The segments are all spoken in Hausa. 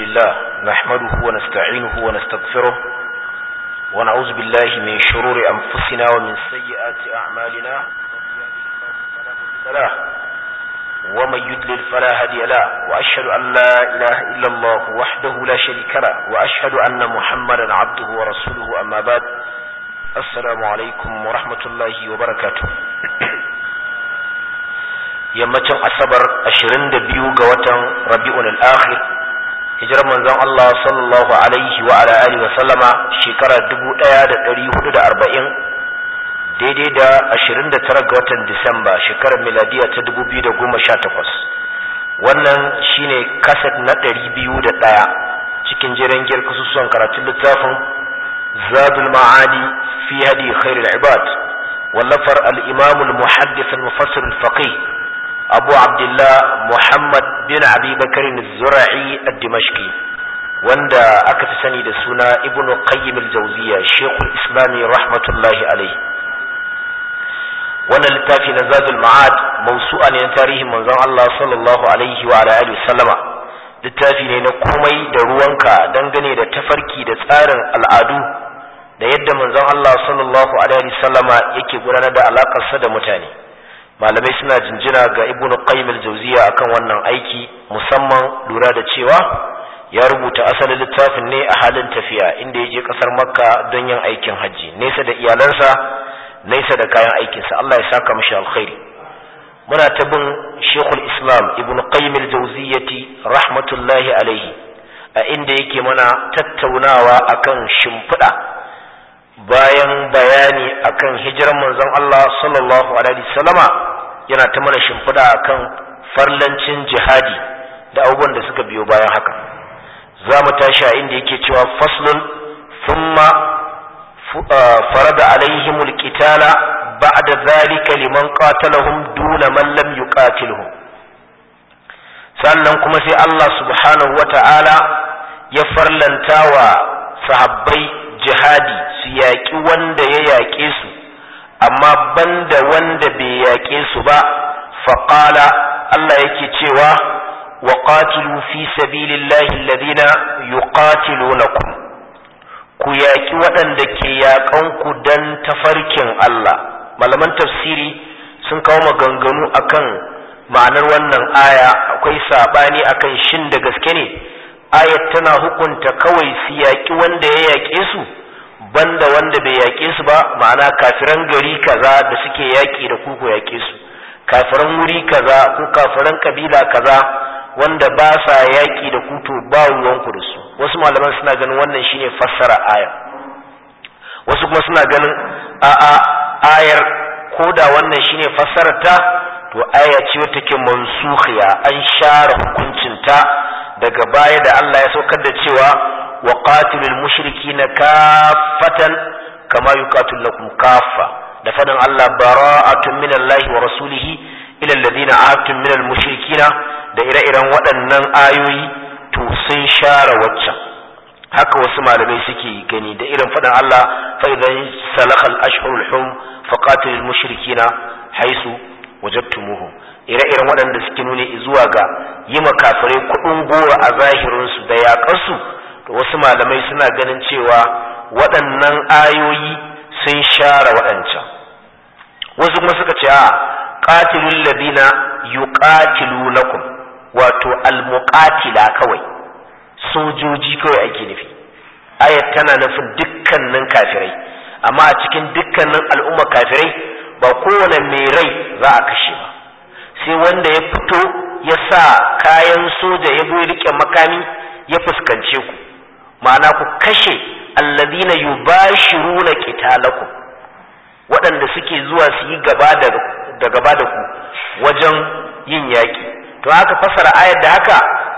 لله نحمده ونستعينه ونستغفره ونعوذ بالله من شرور أنفسنا ومن سيئات أعمالنا ومن يدلل فلا هدي له وأشهد أن لا إله إلا الله وحده لا شريك له وأشهد أن محمدا عبده ورسوله أما بعد السلام عليكم ورحمة الله وبركاته yammacin asabar 22 ga watan rabi'un al-akhir hijirar manzon Allah sallallahu alaihi wa ala alihi wa sallama shekara 1440 daidai da 29 ga watan Disamba shekarar miladiya ta 2018 wannan shine kaset na 201 cikin jiran giyar kasusuwan karatun littafin zadul ma'adi fi hadi khairul ibad wallafar al-imam al-muhaddith al-mufassir al-faqih abu abdullah muhammad bin abi bakar zura'i ad-dimashqi wanda aka fi sani da suna ibnu qayyim al-jawziya shekul islami rahmatullahi alaihi wannan littafi na zadul ma'ad mawsu'a ne na tarihin manzon Allah sallallahu alaihi wa alihi sallama littafi ne na komai da ruwanka dangane da tafarki da tsarin al'adu da yadda manzon Allah sallallahu alaihi sallama yake gudanar da alakarsa da mutane malamai suna jinjina ga ibn qayyim al-jawziya akan wannan aiki musamman lura da cewa ya rubuta asalin littafin ne a halin tafiya inda ya je kasar makka don yin aikin hajji nesa da iyalansa nesa da kayan aikinsa Allah ya saka mashi alkhairi muna ta bin shekul islam ibn qayyim al-jawziyati rahmatullahi alaihi a inda yake mana tattaunawa akan shimfiɗa bayan bayani akan hijiran manzon Allah sallallahu alaihi wasallama yana ta mana shimfiɗa akan farlancin jihadi da abubuwan da suka biyo bayan haka za mu tashi a inda yake cewa faslun thumma farada alaihim alqitala ba'da dhalika liman qatalahum duna man lam yuqatilhum sannan kuma sai Allah subhanahu wata'ala ya farlanta wa sahabbai jihadi su yaƙi wanda ya yaƙe su amma banda wanda bai yaƙe su ba faƙala Allah yake cewa wa qatilu fi sabilillahi alladhina yuqatilunakum ku yaƙi waɗanda ke yaƙan ku dan tafarkin Allah malaman tafsiri sun kawo maganganu akan ma'anar wannan aya akwai sabani akan shin da gaske ne ayat tana hukunta kawai su yaƙi wanda ya yaƙe su banda wanda bai yaƙe su ba ma'ana kafiran gari kaza da suke yaƙi da ku ku yaƙe su kafiran wuri kaza ko kafiran kabila kaza wanda ba sa yaƙi da ku to ba ruwanku da su wasu malaman suna ganin wannan shine fassara aya wasu kuma suna ganin a'a ayar ko da wannan shine fassarar ta to aya ce wata ke mansukhiya an share hukuncinta daga baya da Allah ya saukar da cewa wa qatilul mushrikina kaffatan kama yuqatilukum kaffa da fadin Allah bara'atun minallahi wa rasulihi ila alladhina ahadtum minal mushrikina da ire-iren waɗannan ayoyi to sun share waccan haka wasu malamai suke gani da irin fadin Allah fa idan salakhal ashhurul hum faqatilul mushrikina haisu wajadtumuhum ire-iren waɗanda suke nuni zuwa ga yi makafirai kuɗin goro a zahirinsu da yaƙarsu to wasu malamai suna ganin cewa waɗannan ayoyi sun share waɗancan wasu kuma suka ce a qatilul ladina yuqatilunakum wato almuqatila kawai sojoji kawai ake nufi ayat tana nufin dukkanin kafirai amma a cikin dukkanin al'umma kafirai ba kowane mai rai za a kashe ba sai wanda ya fito ya sa kayan soja ya zo rike makami ya fuskance ku ma'ana ku kashe allazina yubashiruna qitalakum waɗanda suke zuwa su yi gaba da gaba da ku wajen yin yaki to haka fasara ayar da haka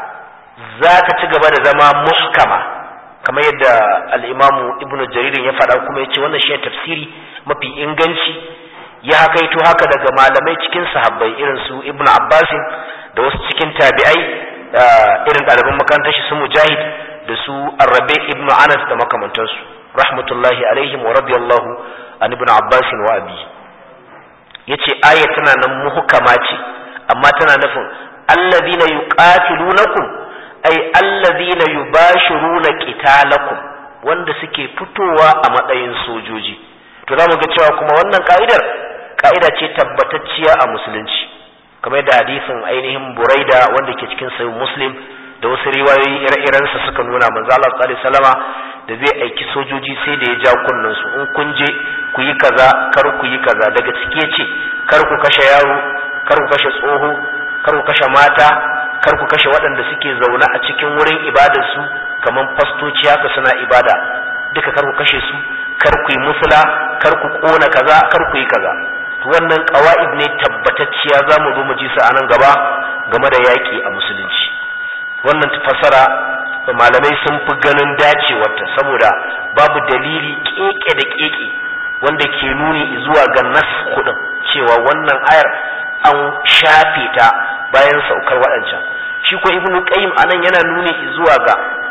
za ta ci gaba da zama muhkama kamar yadda al-imamu ibnu jaririn ya faɗa kuma ya ce wannan shi tafsiri mafi inganci ya hakaito haka daga malamai cikin sahabbai irin su ibnu abbasin da wasu cikin tabi'ai irin ɗaliban makarantar shi su mujahid da su arrabe ibnu anas da makamantansu rahmatullahi alaihim wa radiyallahu an ibnu abbasin wa abi yace aya tana nan muhkama ce amma tana nufin allazina yuqatilunakum ay allazina yubashiruna qitalakum wanda suke fitowa a matsayin sojoji to zamu ga cewa kuma wannan ka'idar ka'ida ce tabbatacciya a musulunci kamar da hadisin ainihin buraida wanda ke cikin sahih muslim da wasu riwayoyi ire-irensa suka nuna manzo Allah sallallahu alaihi wasallama da zai aiki sojoji sai da ya ja kunnen su in kun je ku yi kaza kar ku yi kaza daga cike ce kar ku kashe yaro kar ku kashe tsoho kar ku kashe mata kar ku kashe waɗanda suke zaune a cikin wurin ibadar su kamar fastoci haka suna ibada duka kar ku kashe su kar ku yi musula kar ku kona kaza kar ku yi kaza wannan ƙawa'id ne tabbatacciya za mu zo mu ji su a nan gaba game da yaƙi a musulunci wannan fassara malamai sun fi ganin dacewarta saboda babu dalili keke da keke wanda ke nuni zuwa ga nas kudin cewa wannan ayar an shafe ta bayan saukar waɗancan shi ko ibnu qayyim anan yana nuni zuwa ga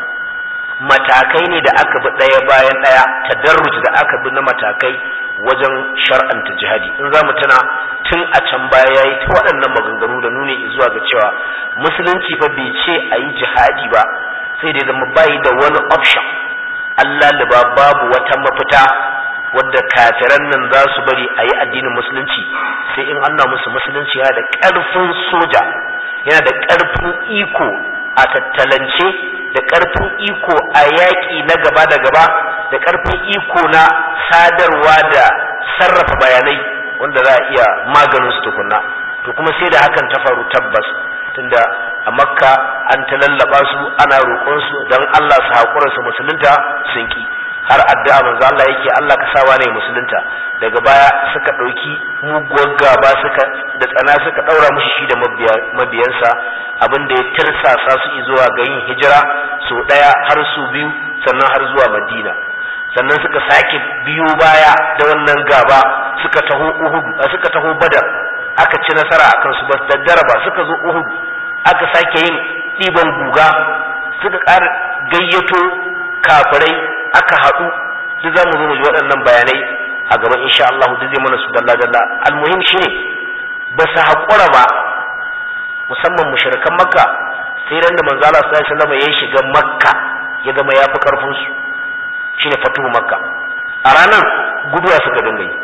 matakai ne da aka bi ɗaya bayan ɗaya tadarruj da aka bi na matakai wajen shar'anta jihadi in za mu tuna tun a can baya yayi ta waɗannan maganganu da nuni zuwa ga cewa musulunci fa bai ce a yi jihadi ba sai dai zama bayi da wani option Allah liba babu wata mafita wadda kafiran nan za su bari a yi addinin musulunci sai in Allah musu musulunci yana da ƙarfin soja yana da ƙarfin iko a tattalance da ƙarfin iko a yaƙi na gaba da gaba da ƙarfin iko na sadarwa da sarrafa bayanai wanda za a iya maganin su tukunna to kuma sai da hakan ta faru tabbas tunda a makka an ta lallaba su ana roƙon su don Allah su haƙura su musulunta sun ki har addu'a manzo Allah yake Allah ka sawa ne musulunta daga baya suka ɗauki muguwar gaba suka da tsana suka ɗaura mushi shi da mabiyansa abin da ya tirsasa su zuwa ga yin hijira so ɗaya har su biyu sannan har zuwa madina sannan suka sake biyo baya da wannan gaba suka taho uhud suka taho badar aka ci nasara akan su bas daddara ba suka zo uhud aka sake yin ɗiban guga suka ƙara gayyato kafirai aka haɗu duk za mu zo mu ji waɗannan bayanai a gaban insha Allah duk zai mana su dalla dalla almuhim shine ba su haƙura ba musamman mushrikan makka sai ran da manzo Allah sallallahu alaihi wasallam ya shiga makka ya zama ya fi karfin su shine fatuhu makka a ranar guduwa suka dinga yi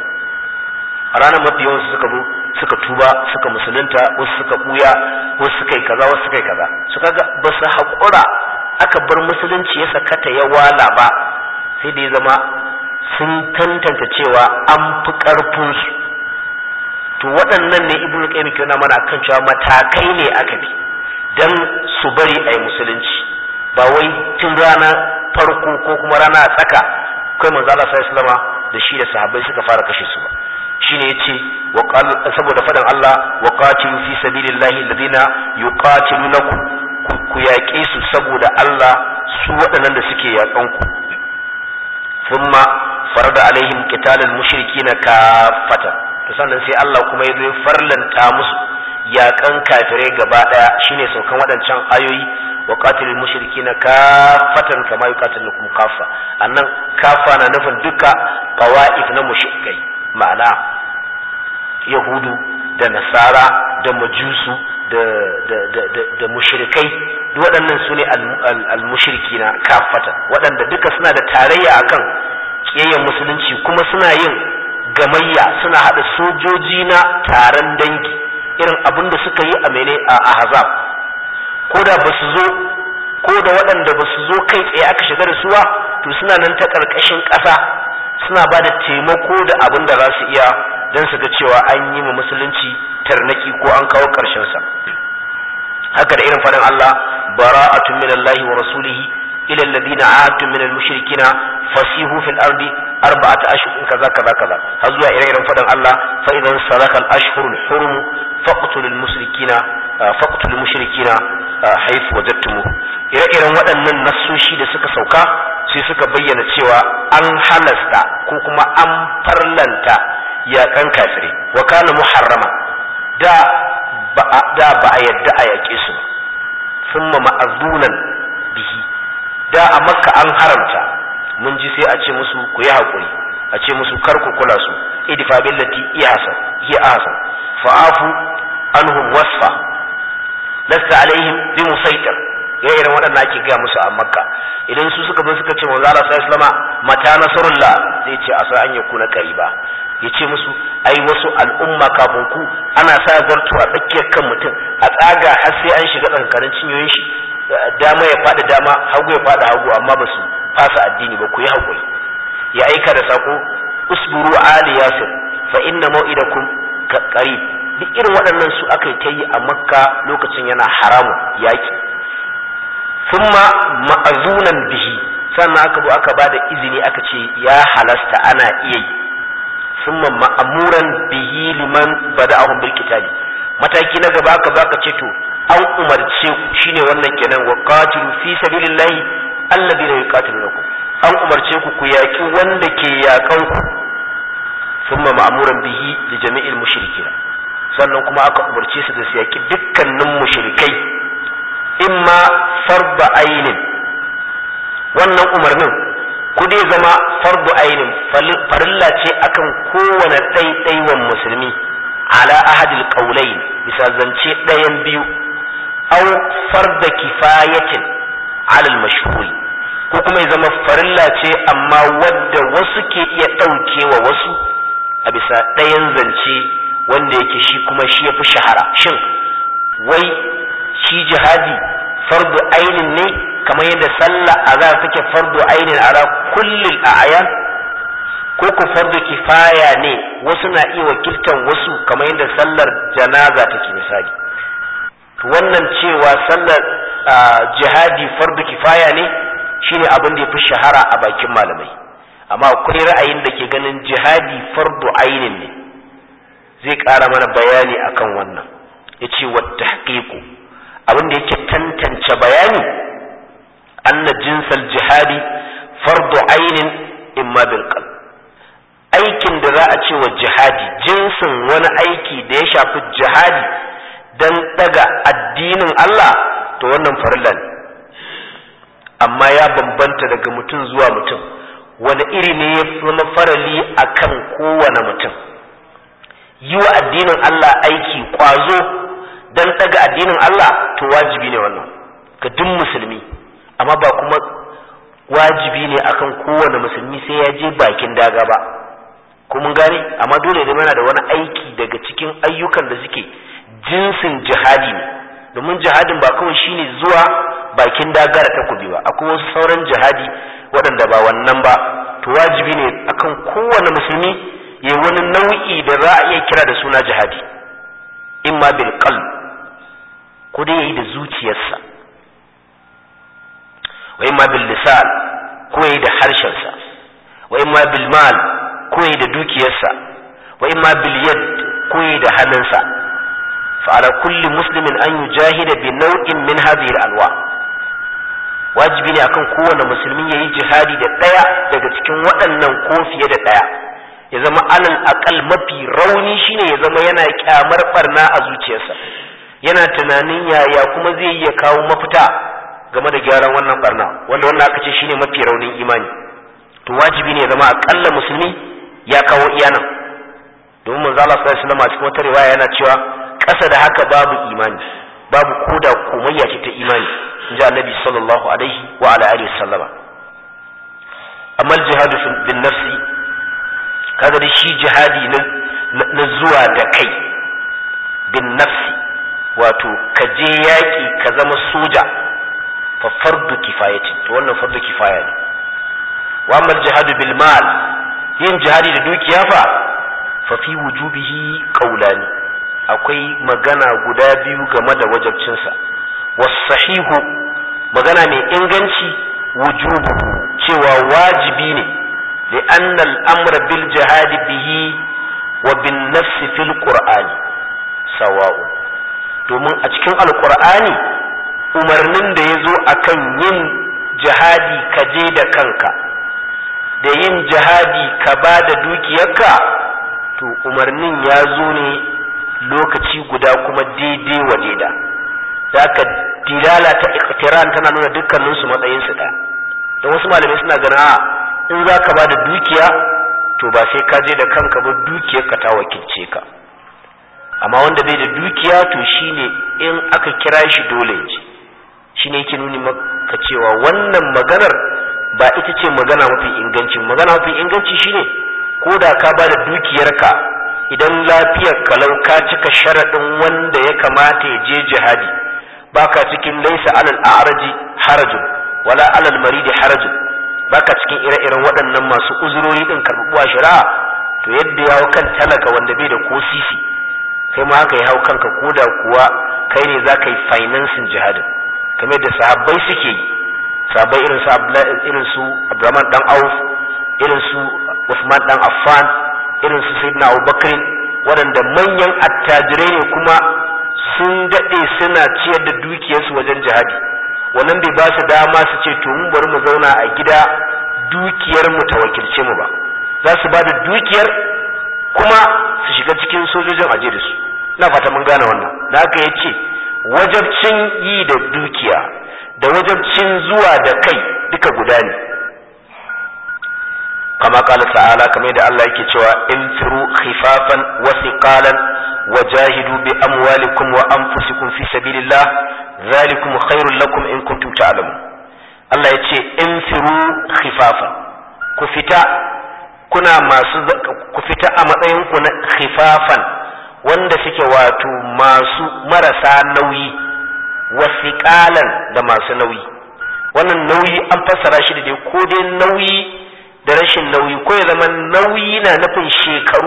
a ranar mafi yawansu suka zo suka tuba suka musulunta wasu suka buya wasu suka yi kaza wasu suka yi kaza su kaga ba su haƙura aka bar musulunci ya sakata ya wala ba sai da ya zama sun tantance cewa an fi ƙarfinsu to waɗannan ne ibnu qayyim ke nuna mana kan cewa matakai ne aka bi dan su bari a yi musulunci ba wai tun rana farko ko kuma rana a tsaka kai manzo Allah sallallahu alaihi da shi da sahabbai suka fara kashe su ba shine yace wa saboda fadan Allah wa qatilu fi sabilillahi alladhina yuqatilunakum ku yaƙe su saboda Allah su waɗannan da suke yaƙan ku thumma farada alaihim qitalal mushrikina kafatan to sannan sai Allah kuma ya zo farlanta musu yaƙan kafirai gaba ɗaya shine saukan waɗancan ayoyi wa qatilul mushrikina kafatan kama yuqatilukum kafa annan kafa na nufin duka qawaif na mushrikai ma'ana yahudu da nasara da majusu da da da da, da mushrikai duk waɗannan su ne al-mushrikina kafatan waɗanda duka suna da tarayya akan kiyayen musulunci kuma suna yin gamayya suna haɗa sojoji na taron dangi irin abin da suka yi a mene a ahzab ko da ba su zo ko da waɗanda ba su zo kai tsaye aka shiga da suwa to suna nan ta ƙarƙashin ƙasa suna ba da taimako da abin da za su iya don su ga cewa an yi ma musulunci tarnaki ko an kawo ƙarshensa haka da irin faɗin Allah bara'atun minallahi wa rasulihi ila alladhina ahadtum min al-mushrikina fasihu fil ardi arba'ata ashhur kaza kaza kaza har zuwa ire-iren faɗin Allah fa idan saraka al-ashhur al-hurum faqtul al-mushrikina faqtul al-mushrikina haythu wajadtumuh ire-iren waɗannan nassoshi da suka sauka sai suka bayyana cewa an halasta ko kuma an farlanta yaƙan kafire wa kana muharrama da ba da ba a yadda a yaƙe su thumma ma'azunan bihi da a makka an haramta mun ji sai a ce musu ku yi haƙuri a ce musu kar ku kula su idfa billati ihsan hi ahsan fa'afu anhum wasfa lasta alaihim bi musaitir irin waɗanda ake gaya musu a makka idan su suka zo suka ce manzo Allah sallallahu alaihi mata nasrullah zai ce asa an yakuna qariba yace musu ai wasu al'umma kafin ku ana sa zartu a tsakiyar kan mutum a tsaga har sai an shiga tsankarin cinyoyin shi dama ya fada dama hagu ya fada hagu amma ba su fasa addini ba ku yi hakuri ya aika da sako usburu ali yasir fa inna mau'idakum qarib duk irin waɗannan su aka yi ta yi a makka lokacin yana haramun yaki thumma ma'azunan bihi sannan aka zo aka bada izini aka ce ya halasta ana iya yi thumma ma'amuran bihi liman bada'ahum bil kitabi mataki na gaba aka baka ce to an umarce ku shine wannan kenan wa qatilu fi sabilillahi alladhina yuqatilunakum an umarce ku ku yaki wanda ke yakan ku thumma ma'amuran bihi li jami'il mushrikin sannan kuma aka umarce su da su yaki dukkanin mushrikai imma farba ainin wannan umarnin ku dai zama farbu ainin farilla ce akan kowane ɗaiɗaiwan musulmi ala ahadil qaulain bisa zance ɗayan biyu aw farda kifayatin ala al-mashhur ko kuma ya zama farilla ce amma wadda wasu ke iya ɗaukewa wasu a bisa ɗayan zance wanda yake shi kuma shi yafi shahara shin wai shi jihadi fardu ainin ne kamar yadda sallah azhar take fardu ainin ala kullil a'yan ko ku fardu kifaya ne wasu na iya wakiltan wasu kamar yadda sallar janaza take misali to wannan cewa sallar jihadi fardu kifaya ne shine abin da yafi shahara a bakin malamai amma akwai ra'ayin da ke ganin jihadi fardu ainin ne zai ƙara mana bayani akan wannan yace wa tahqiqu abin da yake tantance bayani anna jinsal jihadi fardu ainin imma bil qalb aikin da za a ce wa jihadi jinsin wani aiki da ya shafi jihadi dan daga addinin Allah to wannan farilla ne amma ya bambanta daga mutum zuwa mutum wani iri ne ya zama farali akan kowane mutum yi wa addinin Allah aiki kwazo dan daga addinin Allah to wajibi ne wannan ga duk musulmi amma ba kuma wajibi ne akan kowane musulmi sai ya je bakin daga ba ko mun gane amma dole ne mana da wani aiki daga cikin ayyukan da suke jinsin jihadi ne domin jihadin ba kawai shine zuwa bakin dagara takobi ba akwai wasu sauran jihadi waɗanda ba wannan ba to wajibi ne akan kowane musulmi ya wani nau'i da za a iya kira da suna jihadi imma bil qalb ko dai yayi da zuciyarsa wa imma bil lisan ko yayi da harshensa wa imma bil mal ko yayi da dukiyarsa wa imma bil yad ko yayi da hannunsa fa ala kulli muslimin an yujahida bi naw'in min hadhihi al anwa wajibi ne akan kowane musulmi yayi jihadi da daya daga cikin waɗannan ko fiye da daya ya zama alal aqal mafi rauni shine ya zama yana kyamar barna a zuciyarsa yana tunanin yaya kuma zai iya kawo mafita game da gyaran wannan barna wanda wannan aka ce shine mafi raunin imani to wajibi ne ya zama akalla musulmi ya kawo iyanan domin manzo Allah sallallahu alaihi wasallam a cikin wata riwaya yana cewa ƙasa da haka babu imani babu koda komayya ce ta imani inji annabi sallallahu alaihi wa ala alihi wasallama amma jihadu bin nafsi kaga da shi jihadi na zuwa da kai bin nafsi wato ka je yaƙi ka zama soja fa fardu kifayatin to wannan fardu kifaya ne wa amma jihadu bil mal yin jihadi da dukiya fa fa fi wujubihi qawlani akwai magana guda biyu game da wajabcinsa was sahihu magana mai inganci wujubu cewa wajibi ne لأن الأمر بالجهاد به وبالنفس في القرآن سواء domin a cikin alkur'ani umarnin da ya zo a kan yin jihadi ka je da kanka da yin jihadi ka ba da dukiyarka to umarnin ya zo ne lokaci guda kuma daidai wa daida da ka dilala ta iktiran tana nuna dukkaninsu matsayinsu ɗaya don wasu malamai suna ganin a in za ka ba da dukiya to ba sai ka je da kanka ba dukiyar ka ta wakilce ka amma wanda bai da dukiya to shine in aka kira shi dole ji shine yake nuni maka cewa wannan maganar ba ita ce magana mafi inganci magana mafi inganci shine ko da ka ba da dukiyarka idan lafiyar kalau ka cika sharaɗin wanda ya kamata ya je jihadi baka cikin laisa alal a'raji harajun wala alal maridi harajun baka cikin ire-iren waɗannan masu uzurori din karɓuwa shari'a to yadda ya hau kan talaka wanda bai da ko sisi kai ma haka ya hau kanka ko da kuwa kai ne za ka yi financing jihadin kamar da sahabbai suke yi sahabbai irin su irin su Abdurrahman dan Auf irin su Uthman dan Affan irin su Sayyidina Abubakar waɗanda manyan attajirai ne kuma sun daɗe suna ciyar da dukiyarsu wajen jihadi wannan bai ba su dama su ce to mun bari mu zauna a gida dukiyar mu ta wakilce mu ba za su ba da dukiyar kuma su shiga cikin sojojin aje da su ina fata mun gane wannan da haka ya ce wajabcin yi da dukiya da wajabcin zuwa da kai duka guda ne kama kala ta'ala kamar yadda Allah yake cewa infiru khifafan wa thiqalan wajahidu bi amwalikum wa anfusikum fi sabilillah zalikum khairul lakum in kuntum ta'lamun Allah yace infiru khifafan ku fita kuna masu ku fita a matsayin ku na khifafan wanda suke wato masu marasa nauyi wasiƙalan da masu nauyi wannan nauyi an fassara shi da dai ko dai nauyi da rashin nauyi ko ya zama nauyi na nufin shekaru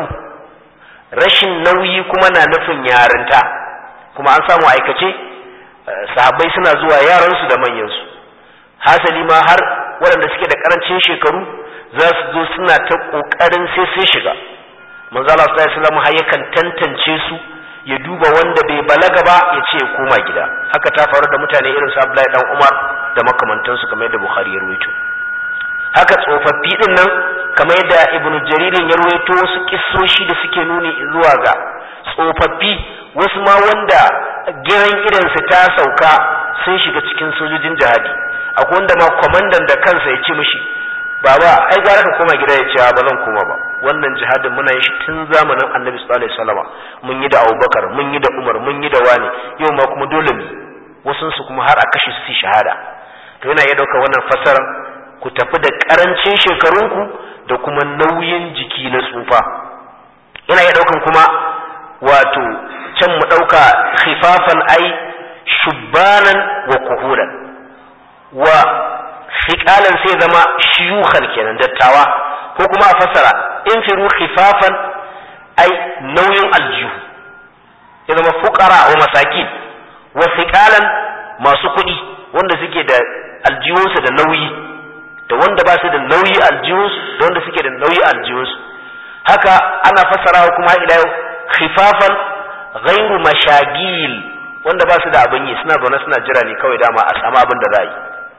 rashin nauyi kuma na nufin yarinta kuma an samu aikace sahabbai suna zuwa yaransu da manyansu hasali ma har waɗanda suke da ƙarancin shekaru za su zo suna ta ƙoƙarin sai sun shiga manzo Allah sallallahu alaihi wasallam har yakan tantance su ya duba wanda bai balaga ba ya ce ya koma gida haka ta faru da mutane irin su Abdullahi dan Umar da makamantansu kamar yadda Bukhari ya rawaito haka tsofaffi din nan kamar yadda Ibn Jaririn ya rawaito wasu kissoshi da suke nuni zuwa ga tsofaffi wasu ma wanda giran idansu ta sauka sun shiga cikin sojojin jihadi akwai wanda ma kwamandan da kansa ya ce mishi baba ai gara ka koma gida ya ce ba zan koma ba wannan jihadin muna yin shi tun zamanin annabi sallallahu alaihi wasallam mun yi da abubakar mun yi da umar mun yi da wani yau ma kuma dole mu wasun su kuma har a kashe su shahada to yana iya ɗaukar wannan fasaran ku tafi da karancin shekarunku da kuma nauyin jiki na tsufa yana iya ɗaukan kuma wato can mu ɗauka khifafan ai shubbanan wa kuhulan wa fiƙalan sai zama shiyukan kenan dattawa ko kuma a fasara in firu khifafan ai nauyin aljihu ya zama fuqara wa masakin wa fiƙalan masu kuɗi wanda suke da aljihunsu da nauyi da wanda ba su da nauyi aljihunsu da wanda suke da nauyi aljihunsu haka ana fasarawa kuma ila yau khifafan ghairu mashagil wanda ba su da abin yi suna zaune suna jira ne kawai dama a samu abin da za yi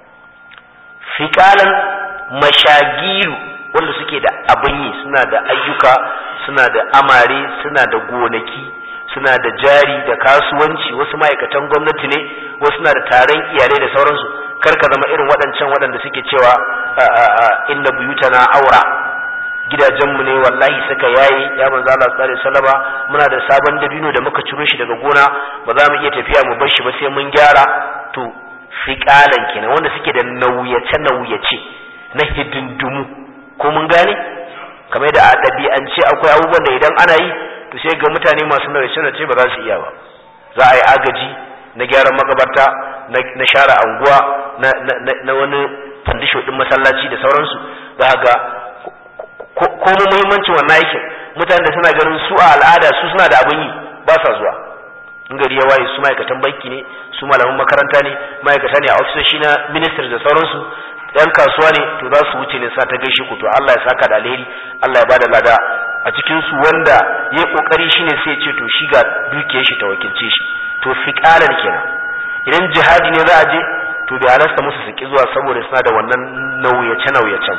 fiƙalan mashagilu wanda suke da abin yi suna da ayyuka suna da amare suna da gonaki suna da jari da kasuwanci wasu ma'aikatan gwamnati ne wasu na da taron iyalai da sauransu kar ka zama irin waɗancan waɗanda suke cewa inna buyutana aura gidajenmu ne wallahi suka yayi ya manzo Allah sallallahu alaihi wasallama muna da sabon dabino da muka ciro shi daga gona ba za mu iya tafiya mu bar shi ba sai mun gyara to fiƙalan kenan wanda suke da nauyace nauyace na hidindumu ko mun gane kamar da a ɗabi'ance akwai abubuwan da idan ana yi to sai ga mutane masu nauyace nauyace ba za su iya ba za a yi agaji na gyaran makabarta na share anguwa na wani fandisho din masallaci da sauransu za ga ko mu muhimmancin wannan aikin mutane da suna ganin su a al'ada su suna da abin yi ba sa zuwa in gari ya waye su ma'aikatan banki ne su malaman makaranta ne ma'aikata ne a ofisoshi na ministry da sauransu yan kasuwa ne to za su wuce ne sa ta gaishe ku to Allah ya saka da alheri Allah ya bada lada a cikin su wanda ya kokari shine sai ya ce to shi ga dukiyar shi ta wakilce shi to fiqalan kenan idan jihadi ne za a je to bai halasta musu su ki zuwa saboda suna da wannan nauyace nauyacen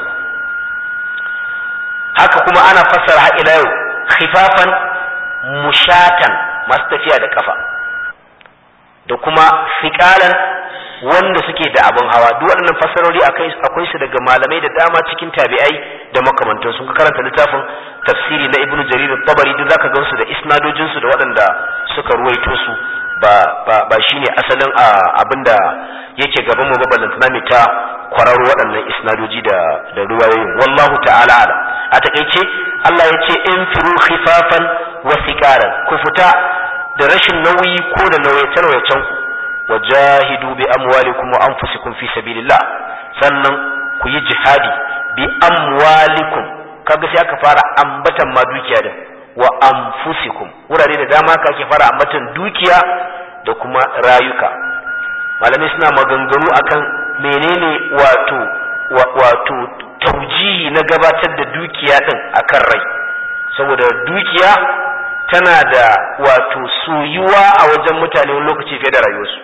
haka kuma ana fassara har ila yau khifafan mushatan masu tafiya da kafa da kuma fiƙalan wanda suke da abin hawa duk waɗannan fassarori akwai su daga malamai da dama cikin tabi'ai da makamantan sun karanta littafin tafsiri na ibnu jarir tabari duk zaka gansu da isnadojin su da waɗanda suka ruwaito su ba ba ba shine asalin abinda yake gaban mu ba ballantana mai ta kwararo waɗannan isnadoji da da ruwayoyin wallahu ta'ala ala a takeice Allah ya ce in firu khifafan wa siqaran ku fita da rashin nauyi ko da nauyace nauyacen ku wajahidu bi amwalikum wa anfusikum fi sabilillah sannan ku yi jihadi bi amwalikum kaga sai aka fara ambatan ma dukiya da wa anfusikum wurare da dama ka ake fara ambatan dukiya da kuma rayuka malamai suna maganganu akan menene wato wato taujihi na gabatar da dukiya din akan rai saboda dukiya tana da wato soyuwa a wajen mutane wani lokaci fiye da rayuwarsu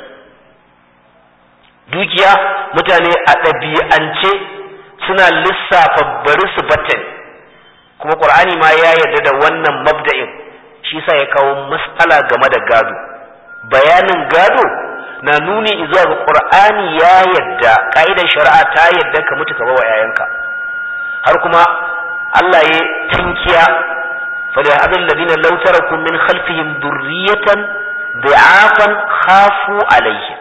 dukiya mutane a ɗabi'ance suna lissafa bari su batten kuma ƙur'ani ma ya yarda da wannan mabda'in shi sa ya kawo matsala game da gado bayanin gado na nuni zuwa ga ƙur'ani ya yarda ƙa'idar shari'a ta yarda ka mutu ka bawa 'ya'yanka har kuma Allah ya tankiya فليحذر الذين لو تركوا من خلفهم ذرية ضعافا خافوا عليهم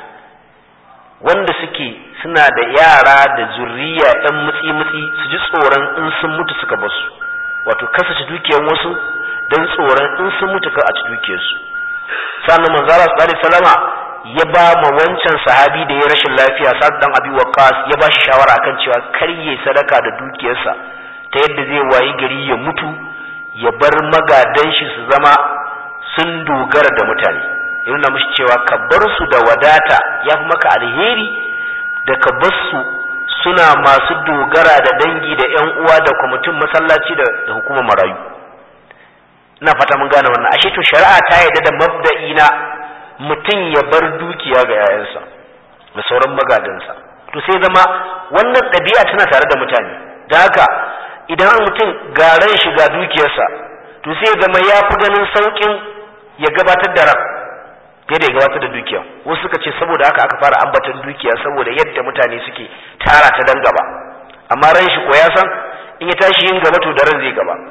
wanda suke suna da yara da zurriya ɗan mutsi-mutsi su ji tsoron in sun mutu suka basu wato kasace dukiyar wasu don tsoron in sun mutu ka a ci dukiyarsu sannan manzara su salama ya ba ma wancan sahabi da ya rashin lafiya sa'ad dan abi waqas ya ba shi shawara akan cewa kar ya sadaka da dukiyarsa ta yadda zai wayi gari ya mutu ya bar magadan shi su zama sun dogara da mutane ya nuna mishi cewa ka bar su da wadata ya fi maka alheri da ka bar su suna masu dogara da dangi da yan uwa da kwamitin masallaci da hukumar marayu ina fata mun gane wannan ashe to shari'a ta yarda da mabda'i na mutum ya bar dukiya ga yayansa da sauran magadansa to sai zama wannan ɗabi'a tana tare da mutane da haka idan mutum garan shiga dukiyarsa to sai zama ya fi ganin saukin ya gabatar da ran fiye da ya gabatar da dukiya wasu suka ce saboda haka aka fara ambatan dukiya saboda yadda mutane suke tara ta dan gaba amma ran shi ko ya san in ya tashi yin gaba to da ran zai gaba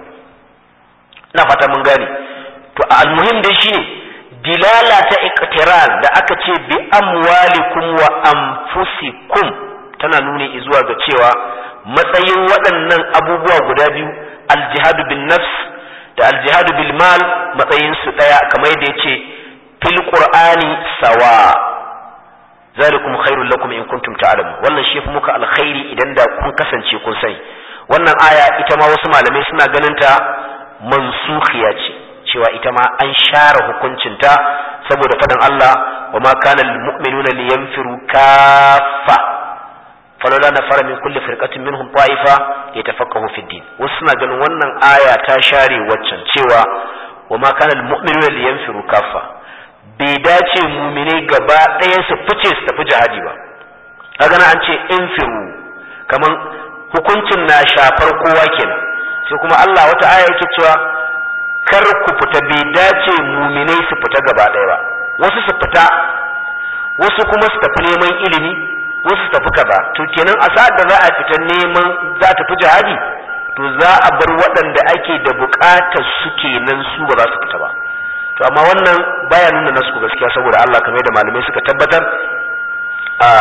ina fata mun gane to almuhim dai shine dilala ta iqtiran da aka ce bi amwalikum wa anfusikum tana nuni zuwa ga cewa matsayin waɗannan abubuwa guda biyu aljihadu bin nafs da aljihadu bil mal matsayin su ɗaya kamar yadda yace fil qur'ani sawa zalikum khairul lakum in kuntum ta'lamun wannan shi muka alkhairi idan da kun kasance kun sani wannan aya ita ma wasu malamai suna ganin ta mansukhiya ce cewa ita ma an share hukuncinta saboda faɗin Allah wa ma kana lil mu'minuna liyanfiru kaffa فلولا نفر من كل فرقة منهم طائفة يتفقهوا في الدين وسنا ganin wannan aya ta share waccan cewa wa ma kana almu'minuna liyanfiru kaffa bai dace mu'minai gaba ɗaya su fice su tafi jihadi ba kaga na an ce infiru kaman hukuncin na shafar kowa kenan sai kuma Allah wata aya yake cewa kar ku fita bai dace mu'minai su fita gaba ɗaya ba wasu su fita wasu kuma su tafi neman ilimi wasu tafi kaza to kenan a sa'ad da za a fita neman za ta fi jihadi to za a bar waɗanda ake da buƙatar su kenan su ba za su fita ba to amma wannan baya nuna nasu gaskiya saboda Allah kamar da malamai suka tabbatar a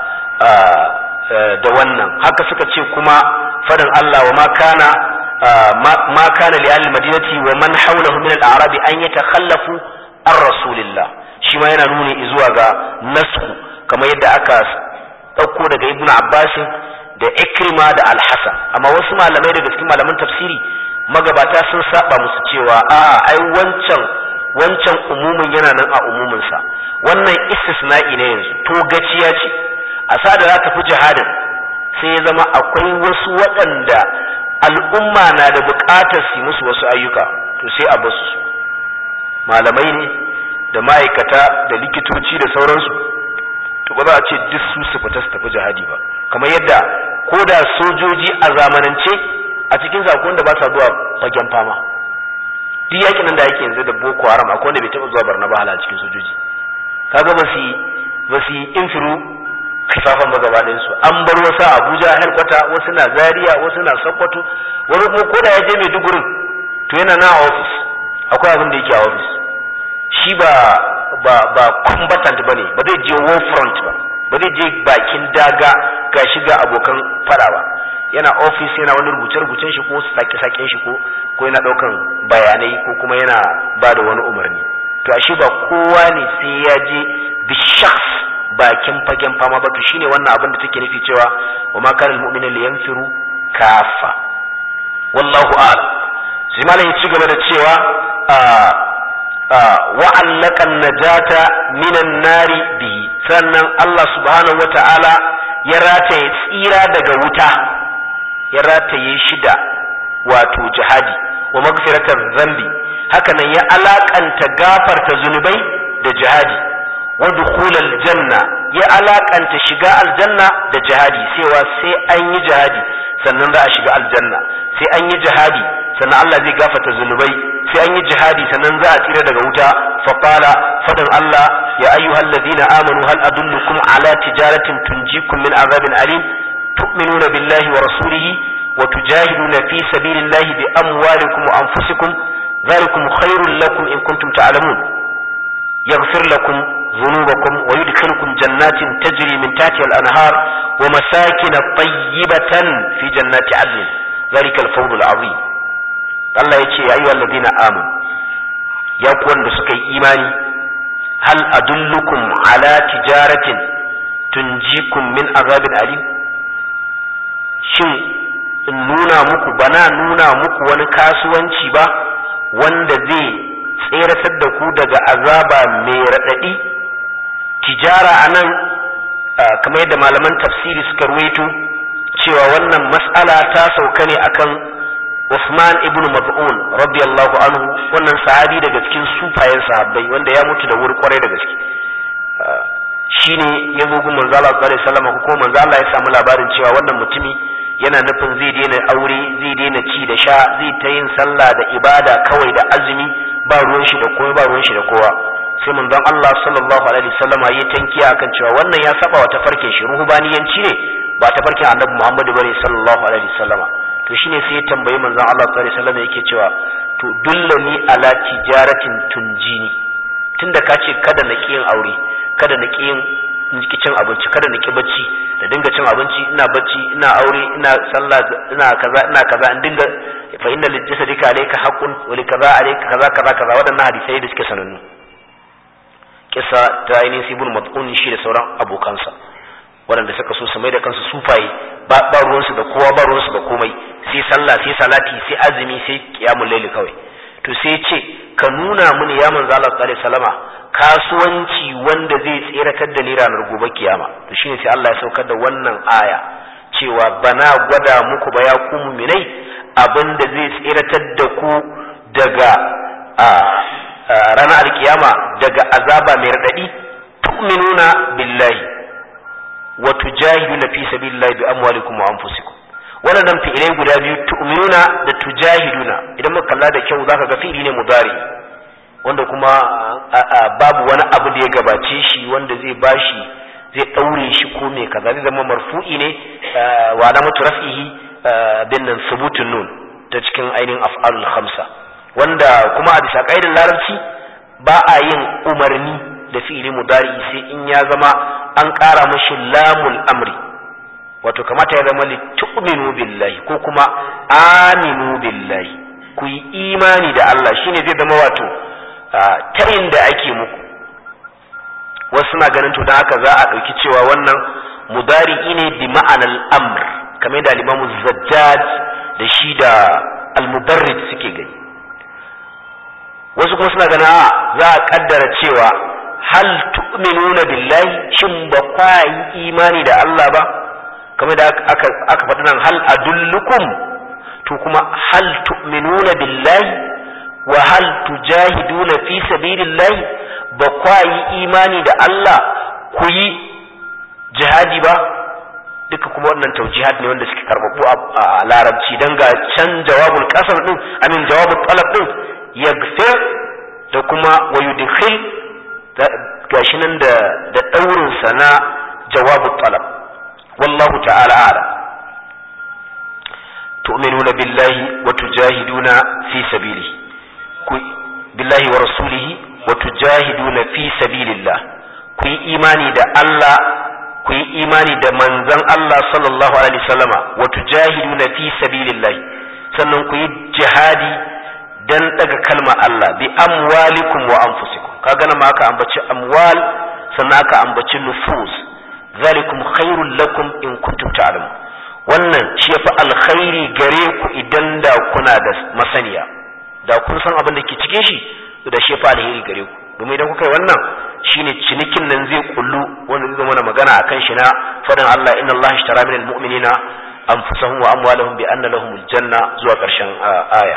da wannan haka suka ce kuma fadin Allah wa ma kana ma kana li ahli madinati wa man hawlahu min al-a'rab an yatakhallafu ar rasulillah shi ma yana nuni zuwa ga nasku kamar yadda aka ɗauko daga ibn abbas da ikrima da alhassan amma wasu malamai daga cikin malaman tafsiri magabata sun saba musu cewa a ai wancan wancan umumin yana nan a umuminsa wannan istisna'i ne yanzu to gaciya ce a sa da za ta fi jihadin sai ya zama akwai wasu waɗanda al'umma na da buƙatar su musu wasu ayyuka to sai a basu su malamai ne da ma'aikata da likitoci da sauransu to ba za a ce duk su su fita su tafi jihadi ba kamar yadda ko da sojoji a zamanance a cikin sakon da ba sa zuwa fagen fama duk yakin nan da yake yanzu da boko haram akwai wanda bai taɓa zuwa barna ba a cikin sojoji kaga ba su ba su infiru kifafan ba gaba ɗayan su an bar wasu a abuja helkwata wasu na zaria wasu na sokoto wani kuma ko da ya je maiduguri to yana na a ofis akwai abin da yake a ofis shi ba ba ba combatant bane ba zai je war front ba ba zai je bakin daga ga shiga abokan fada ba yana office yana wani rubuce-rubucen shi ko sake-saken shi ko ko yana daukan bayanai ko kuma yana ba da wani umarni to ashe ba kowa ne sai ya je bi shakhs bakin fagen fama ba to shine wannan abin da take nufi cewa wa ma kana almu'minu liyanfiru kafa wallahu a'lam sai malam ya ci gaba da cewa wa allaka najata minan nari bihi sannan Allah subhanahu wata'ala ya rataye tsira daga wuta ya rataye shi da wato jihadi wa magfiratar zambi hakanan ya alakanta gafarta zunubai da jihadi wa dukhulal janna ya alakanta shiga aljanna da jihadi cewa sai an yi jihadi sannan za a shiga aljanna sai an yi jihadi sannan Allah zai gafarta zunubai sai an yi jihadi sannan za a tsira daga wuta fa qala fadan Allah ya ayyuhal ladina amanu hal adullukum ala tijaratin tunjikum min azabin alim tu'minuna billahi wa rasulihi wa tujahiduna fi sabilillahi bi amwalikum wa anfusikum ذلكم خير لكم إن كنتم تعلمون يغفر لكم ذنوبكم ويدخلكم جنات تجري من تحتها الأنهار ومساكن طيبة في جنات عدن ذلك الفوز العظيم الله يتي يا أيها الذين آمنوا يا كون بسكي إيماني هل أدلكم على تجارة تنجيكم من عذاب أليم shin in nuna muku bana nuna muku wani kasuwanci ba wanda zai tseratar da ku daga azaba mai raɗaɗi tijara a nan kamar yadda malaman tafsiri suka ruwaito cewa wannan mas'ala ta sauka ne akan Usman ibn Maz'un radiyallahu anhu wannan sahabi daga cikin sufayen sahabbai wanda ya mutu da wuri kwarai da gaske shine ya zo gun manzo Allah sallallahu alaihi wasallam ko manzo Allah ya samu labarin cewa wannan mutumi yana nufin zai daina aure zai daina ci da sha zai ta yin sallah da ibada kawai da azumi ba ruwan shi da kowa ba ruwan shi da kowa sai manzon Allah sallallahu alaihi wasallama ya tankiya akan cewa wannan ya saba wa tafarkin shi ruhubaniyanci ne ba tafarkin Annabi Muhammad bane sallallahu alaihi wasallama to shine sai ya tambayi manzon Allah sallallahu alaihi wasallama yake cewa to dullani ala tijaratin tunjini tunda ka ce kada na yin aure kada na yin ki cin abinci kada na ki bacci da dinga cin abinci ina bacci ina aure ina sallah ina kaza ina kaza in dinga fa inna lil jasadika alayka haqqun wa li kaza alayka kaza kaza kaza wadannan hadisai da suke sanannu kisa ta ainihin sibul mat'un shi da sauran abokansa waɗanda suka so su mai da kansu sufaye ba ba ruwansu da kowa ba ruwansu da komai sai sallah sai salati sai azumi sai qiyamul layli kawai to sai ce ka nuna mini ya manzo Allah sallallahu alaihi wasallama kasuwanci wanda zai tseratar da ni ranar gobe kiyama to shine sai Allah ya saukar da wannan aya cewa bana gwada muku ba ya ku muminai abinda zai tseratar da ku daga ranar alkiyama daga azaba mai radadi tu'minuna billahi wa tujahiduna fi sabilillahi bi amwalikum wa anfusikum wannan fi'ilai guda biyu tu'minuna da tujahiduna idan muka kalla da kyau zaka ga fi'ili ne mudari wanda kuma babu wani abu da ya gabace shi wanda zai bashi zai daure shi ko me kaza zai zama marfu'i ne wa alamatu raf'ihi bin nan subutun nun ta cikin ainihin af'alul khamsa wanda kuma a bisa kaidar larabci ba a yin umarni da fi'ili mudari sai in ya zama an ƙara mashi lamul amri wato kamata ya zama litu'minu billahi ko kuma aminu billahi ku yi imani da Allah shine zai zama wato ta inda ake muku wasu suna ganin to don haka za a ɗauki cewa wannan mudari'i ne bi ma'anar amr kamar da limamu zajjaj da shi da almubarrid suke gani wasu kuma suna ganin a za a kaddara cewa hal tu'minuna billahi shin ba kwa yi imani da Allah ba kamar da aka aka faɗi nan hal adullukum to kuma hal tu'minuna billahi wa hal tujahiduna fi sabilillahi ba kwa yi imani da Allah ku yi jihadi ba duka kuma wannan taujihat ne wanda suke karbabu a larabci dan ga can jawabul qasam din amin jawabul talab din yaghfir da kuma wa yudkhil gashi nan da da daurin sa na jawabul talab wallahu ta'ala a'lam tu'minuna billahi wa tujahiduna fi sabilihi ku billahi wa rasulihi wa tujahiduna fi sabilillah ku yi imani da Allah ku yi imani da manzon Allah sallallahu alaihi wasallama wa tujahiduna fi sabilillah sannan ku yi jihadi dan daga kalma Allah bi amwalikum wa anfusikum kaga nan ma aka ambaci amwal sannan aka ambaci nufus zalikum khairul lakum in kuntum ta'lamun wannan shi yafi alkhairi gare ku idan da kuna da masaniya da kun san abin da ke cikin shi da shi yafi alheri gare ku domin idan kuka yi wannan shine cinikin nan zai kullu wanda zai zama magana akan shi na fadin Allah inna Allah ishtara minal mu'minina anfusahum wa amwalahum bi anna lahumul janna zuwa karshen aya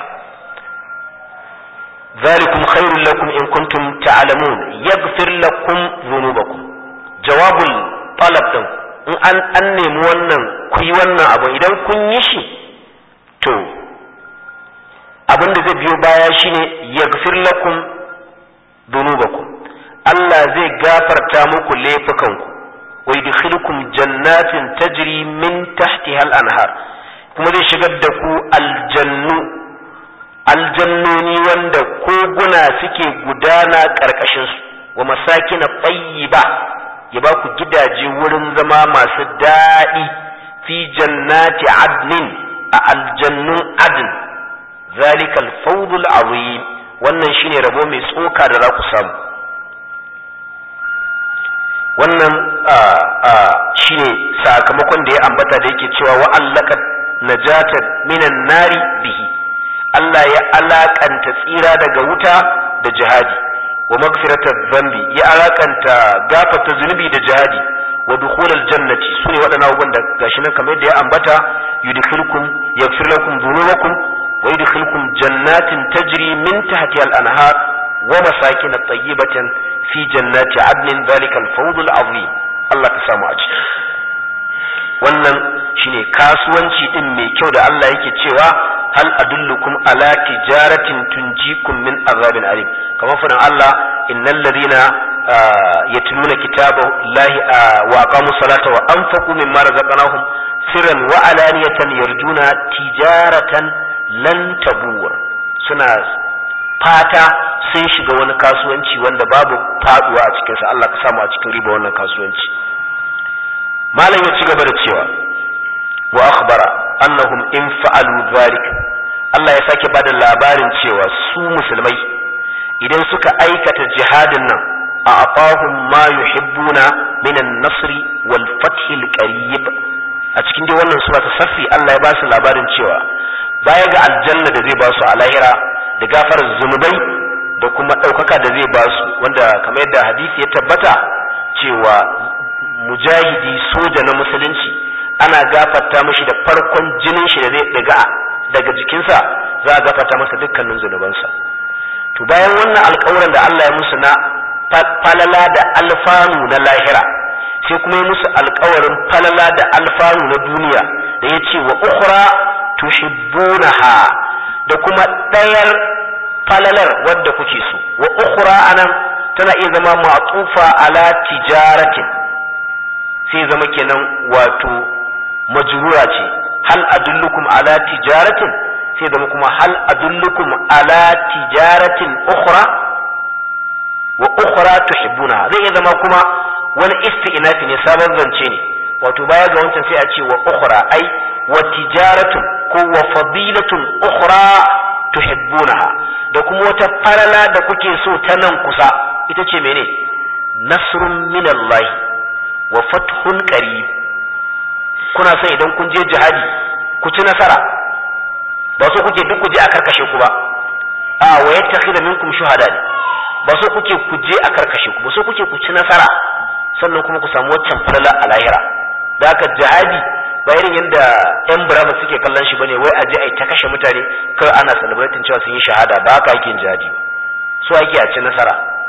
ذلكم خير لكم إن كنتم تعلمون يغفر لكم ذنوبكم جواب الطلب din in an an nemi wannan ku yi wannan abu idan kun yi shi to abin da zai biyo baya shine yaghfir lakum dhunubakum Allah zai gafarta muku laifukanku wa yudkhilukum jannatin tajri min tahtiha al-anhar kuma zai shigar da ku aljannu aljannoni wanda koguna suke gudana ƙarƙashinsu wa masakina ba ya ba ku gidaje wurin zama masu daɗi fi jannati adnin a aljannun adn zalikal fawdul azim wannan shine rabo mai tsoka da za ku samu wannan shine sakamakon da ya ambata da yake cewa wa'allaka najata minan nari bihi Allah ya alakanta tsira daga wuta da jihadi wa magfiratar zambi ya alakanta gafata zunubi da jihadi wa dukhulal jannati sune waɗannan abubuwan da gashi nan kamar yadda ya ambata yudkhilkum yaghfir lakum dhunubakum wa yudkhilkum jannatin tajri min tahtiha al-anhar wa masakin tayyibatan fi jannati adnin dhalika al-fawz al-azim Allah ka samu a ciki wannan shine kasuwanci din mai kyau da Allah yake cewa hal adullukum ala tijaratin tunjikum min azabin alim kamar fadan Allah innal ladina yatluna kitaballahi wa aqamu salata wa anfaqu mimma razaqnahum sirran wa alaniyatan yarjuna tijaratan lan tabur suna fata sun shiga wani kasuwanci wanda babu faduwa a cikinsa Allah ka samu a cikin riba wannan kasuwanci malam ya ci gaba da cewa wa akhbara annahum in fa'alu dhalika Allah ya sake bada labarin cewa su musulmai idan suka aikata jihadin nan a aqahum ma yuhibbuna min an-nasr wal fath al-qarib a cikin dai wannan sura ta safi Allah ya ba su labarin cewa baya ga aljanna da zai ba su a lahira da gafarar zunubai da kuma ɗaukaka da zai ba su wanda kamar yadda hadisi ya tabbata cewa mujahidi soja na musulunci ana gafarta mashi da farkon jinin shi da zai daga daga jikinsa za a gafarta masa dukkanin zunubansa to bayan wannan alƙawarin da Allah ya musu na falala da alfanu na lahira sai kuma ya musu alƙawarin falala da alfanu na duniya da ya ce wa ukhra tuhibbunaha da kuma ɗayar falalar wadda kuke so wa ukhra anan tana iya zama ma'tufa ala tijaratin sai zama kenan wato majrura ce hal adullukum ala tijaratin sai zama kuma hal adullukum ala tijaratin ukhra wa ukhra tuhibbuna zai iya zama kuma wani isti'nafi ne sabon zance ne wato baya ga wancan sai a ce wa ukhra ai wa tijaratun ko wa fadilatun ukhra tuhibbunaha da kuma wata farala da kuke so ta nan kusa ita ce mene nasrun minallahi wa fathun qarib kuna son idan kun je jihadi ku ci nasara ba so kuke duk ku je a karkashe ku ba a wa yattakhidha minkum shuhada ba so kuke ku je a karkashe ku ba so kuke ku ci nasara sannan kuma ku samu waccan falala a lahira da haka jihadi ba irin yadda yan burama suke kallon shi bane wai a je a ta kashe mutane kar ana celebrating cewa sun yi shahada ba haka ake jihadi ba so ake a ci nasara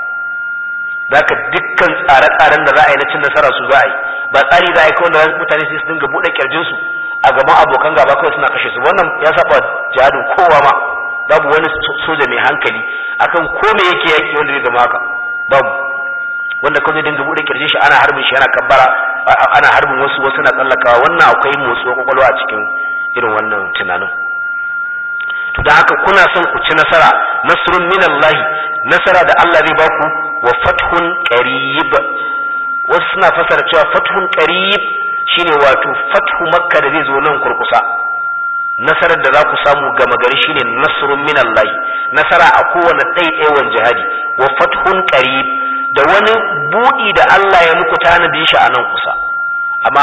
da haka dukkan tsare-tsaren da za a yi na cin nasara su za a yi ba tsari za a yi kawai da mutane sai su dinga buɗe kirjin su a gaban abokan gaba kawai suna kashe su wannan ya saba jihadin kowa ma babu wani soja mai hankali akan ko me yake yaki wanda zai zama haka babu wanda kawai dinga buɗe kirjin shi ana harbin shi yana kabbara ana harbin wasu wasu na tsallakawa wannan akwai motsuwa kwakwalwa a cikin irin wannan tunanin to da haka kuna son ku ci nasara nasrun minallahi nasara da Allah zai baku wa fathun qarib wasu suna fasara cewa fathun qarib shine wato fathu makka da zai zo nan kurkusa nasarar da za ku samu gama gari shine nasrun min Allah nasara a kowane ɗaiɗaiwan jihadi wa fathun qarib da wani buɗi da Allah ya muku tanadin shi a nan kusa amma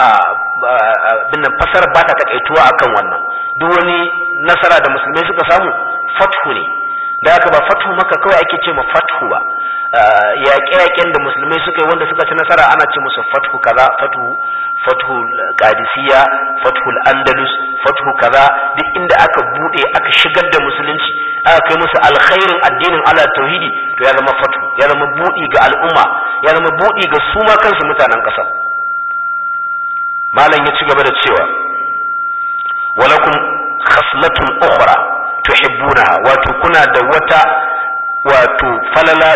binnan fasarar ba ta takaituwa akan wannan duk wani nasara da musulmai suka samu fathu ne da haka ba fathu maka kawai ake ce ma fathu ba yaƙe-yaƙen da musulmai suka yi wanda suka ci nasara ana ce musu fathu kaza fathu fathu qadisiyya fathu andalus fathu kaza duk inda aka bude aka shigar da musulunci aka kai musu alkhairin addinin Allah tauhidi to ya zama fathu ya zama budi ga al'umma ya zama budi ga su ma kansu mutanen ƙasar malam ya ci gaba da cewa walakum khaslatun ukhra tuhibbunaha wato kuna da wata wato falala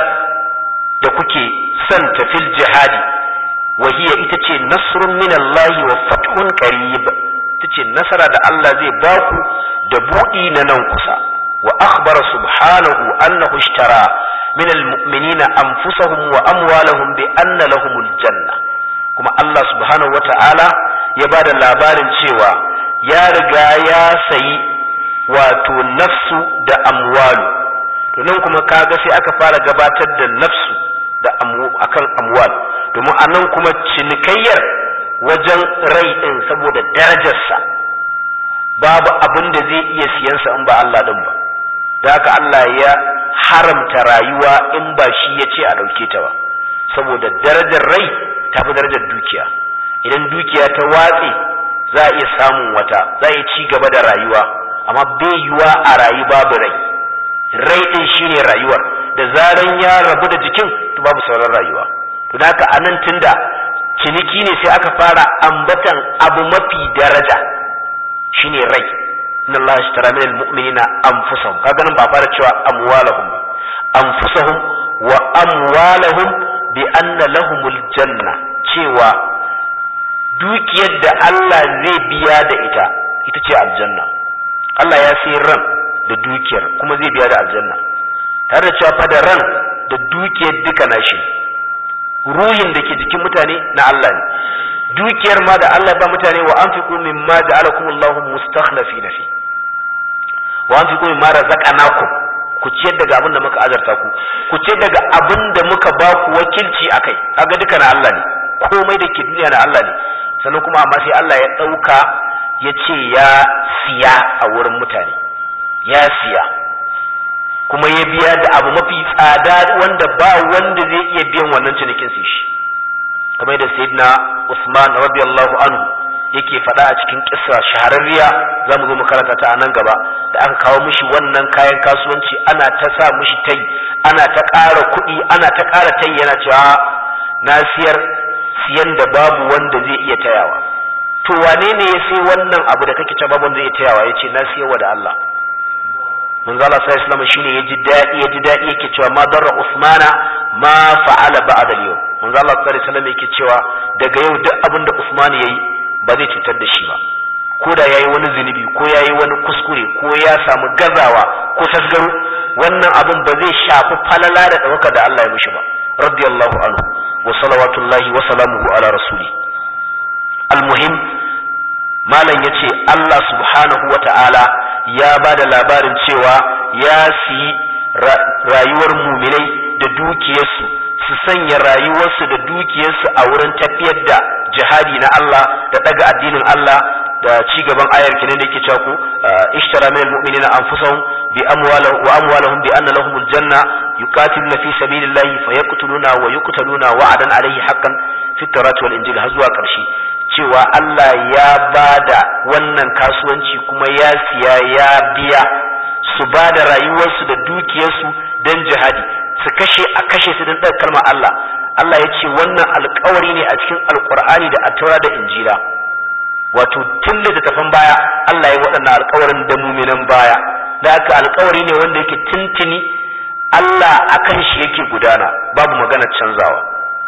da kuke son tafil jihadi wahiya ita ce nasrun min Allah wa fathun qarib ita ce nasara da Allah zai baku da buɗi na nan kusa wa akhbara subhanahu annahu ishtara min almu'minina anfusahum wa amwalahum bi anna lahumul janna kuma Allah subhanahu wata'ala ya bada labarin cewa ya riga ya sayi wato nafsu da amwalu to nan kuma kaga sai aka fara gabatar da nafsu da akan amwal domin a nan kuma cinikayyar wajen rai ɗin saboda darajarsa babu abin da zai iya siyansa in ba Allah ɗin ba da haka Allah ya haramta rayuwa in ba shi ya ce a ɗauke ta ba saboda darajar rai ta fi darajar dukiya idan dukiya ta watse za a iya samun wata za a iya ci gaba da rayuwa amma bai yiwa a rayu babu rai rai ɗin shine rayuwar da zaran ya rabu da jikin to babu sauran rayuwa to da haka anan tunda ciniki ne sai aka fara ambatan abu mafi daraja shine rai inna Allah ashtara min almu'minina anfusahum kaga nan ba fara cewa amwalahum ba anfusahum wa amwalahum bi anna lahumul janna cewa dukiyar da Allah zai biya da ita ita ce aljanna Allah ya sai ran da dukiyar kuma zai biya da aljanna tare da cewa fa da ran da dukiyar duka nashi ruhin da ke jikin mutane na Allah ne dukiyar ma da Allah ba mutane wa anfiqu mimma ja'alakumullahu mustakhlifina fi wa anfiqu mimma razaqnakum ku ciyar daga abin da muka azarta ku ku ciyar daga abin da muka ba ku wakilci akai kaga duka na Allah ne komai da ke duniya na Allah ne sannan kuma amma sai Allah ya dauka ya ce ya siya a wurin mutane ya siya kuma ya biya da abu mafi tsada wanda ba wanda zai iya biyan wannan cinikin sai shi kamar da sayyidina Usman radiyallahu anhu yake faɗa a cikin kissa shahararriya za mu zo mu karanta ta a nan gaba da aka kawo mishi wannan kayan kasuwanci ana ta sa mishi tai ana ta ƙara kuɗi ana ta ƙara tai yana cewa na siyar siyan da babu wanda zai iya tayawa to wane ne ya sai wannan abu da kake cewa babu wanda zai iya tayawa yace na siyarwa da Allah manzo Allah sallallahu alaihi wasallam shine yaji dadi yaji dadi yake cewa ma darra usmana ma fa'ala ba'da al-yawm manzo Allah sallallahu alaihi wasallam yake cewa daga yau duk abin da Usman yayi ba zai cutar da shi ba ko da yayi wani zunubi ko yayi wani kuskure ko ya samu gazawa ko tasgaro wannan abin ba zai shafi falala da dawaka da Allah ya mishi ba radiyallahu anhu wa salawatullahi wa salamuhu ala rasuli al-muhim malam yace Allah subhanahu wa ta'ala ya ba da labarin cewa ya siyi rayuwar muminai da dukiyarsu su sanya rayuwarsu da dukiyarsu a wurin tafiyar da jihadi na Allah da daga addinin Allah da ci gaban ayar kenan da yake cewa ku ishtara min almu'minina anfusahum bi amwalihim wa amwalihim bi anna lahumul janna yuqatiluna fi sabilillahi fayaqtuluna wa yuqtaluna wa'adan alayhi haqqan fi tawrati wal injil har zuwa karshe cewa Allah ya ba da wannan kasuwanci kuma ya siya ya biya su ba da rayuwarsu da dukiyarsu don jihadi su kashe a kashe su don ɗaga kalmar Allah Allah ya ce wannan alkawari ne a cikin alkur'ani da attaura da injila wato tun littattafan baya Allah ya waɗannan alkawarin da muminan baya da haka alkawari ne wanda yake tuntuni Allah akan shi yake gudana babu magana canzawa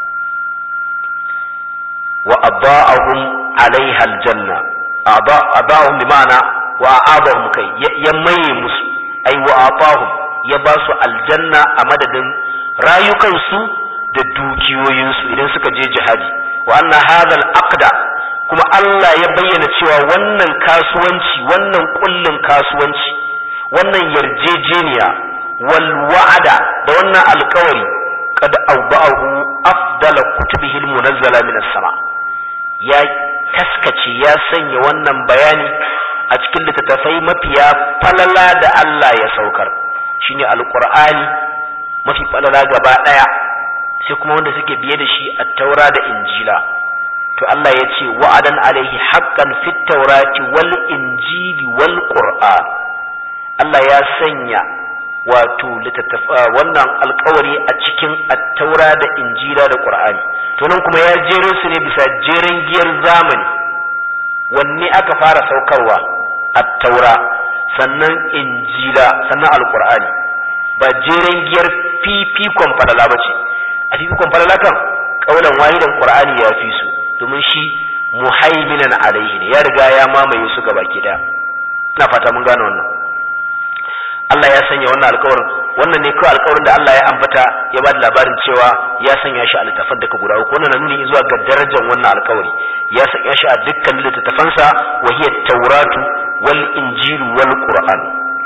wa aba'ahum alaiha aljanna aba'ahum bi ma'ana wa abahum kai ya maye musu ai wa atahum ya ba su aljanna a madadin rayukansu da dukiyoyinsu idan suka je jihadi wa anna hadhal aqda kuma Allah ya bayyana cewa wannan kasuwanci wannan kullun kasuwanci wannan yarjejeniya wal wa'ada da wannan alkawari kad awba'ahu afdala kutubihi almunazzala min as-sama ya taskace ya sanya wannan bayani a cikin littattafai mafiya falala da Allah ya saukar shine alqur'ani mafi falala gaba daya sai kuma wanda suke biye da shi at-taura da injila to Allah ya ce wa'adan alaihi haqqan fit taurati wal injili wal qur'an Allah ya sanya wato wannan alkawari a cikin attaura da injila da qur'ani to nan kuma ya jero su ne bisa jeren giyar zamani wanne aka fara saukarwa attaura sannan injila sannan alqur'ani ba jeren giyar fifikon falala ba ce a fifikon falala kan kaulan wahidan qur'ani ya fi su domin shi muhaiminan alaihi ne ya riga ya mamaye su gaba ki daya ina fata mun gane wannan Allah ya sanya wannan alkawarin wannan ne kawai alkawarin da Allah ya ambata ya ba da labarin cewa ya sanya shi a littafan daga guda uku wannan na nuni zuwa ga darajar wannan alkawari ya sanya shi a dukkan littattafansa wa hiya tauratu wal injilu wal qur'an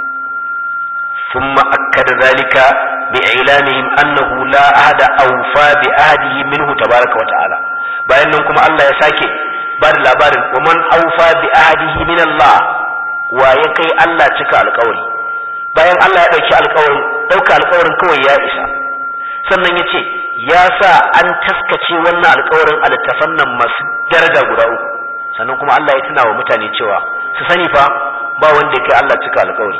ثم أكد ذلك بإعلانهم أنه لا أحد أوفى بأهده منه تبارك وتعالى bayan nan kuma Allah ya sake ba da labarin wa man aufa bi ahdihi min Allah wa ya kai Allah cika alƙawari bayan Allah ya ɗauki alƙawarin ɗauka alƙawarin kawai ya isa sannan ya ce ya sa an taskace wannan alƙawarin a littafan nan masu daraja guda uku sannan kuma Allah ya tuna wa mutane cewa su sani fa ba wanda ya kai Allah cika alƙawari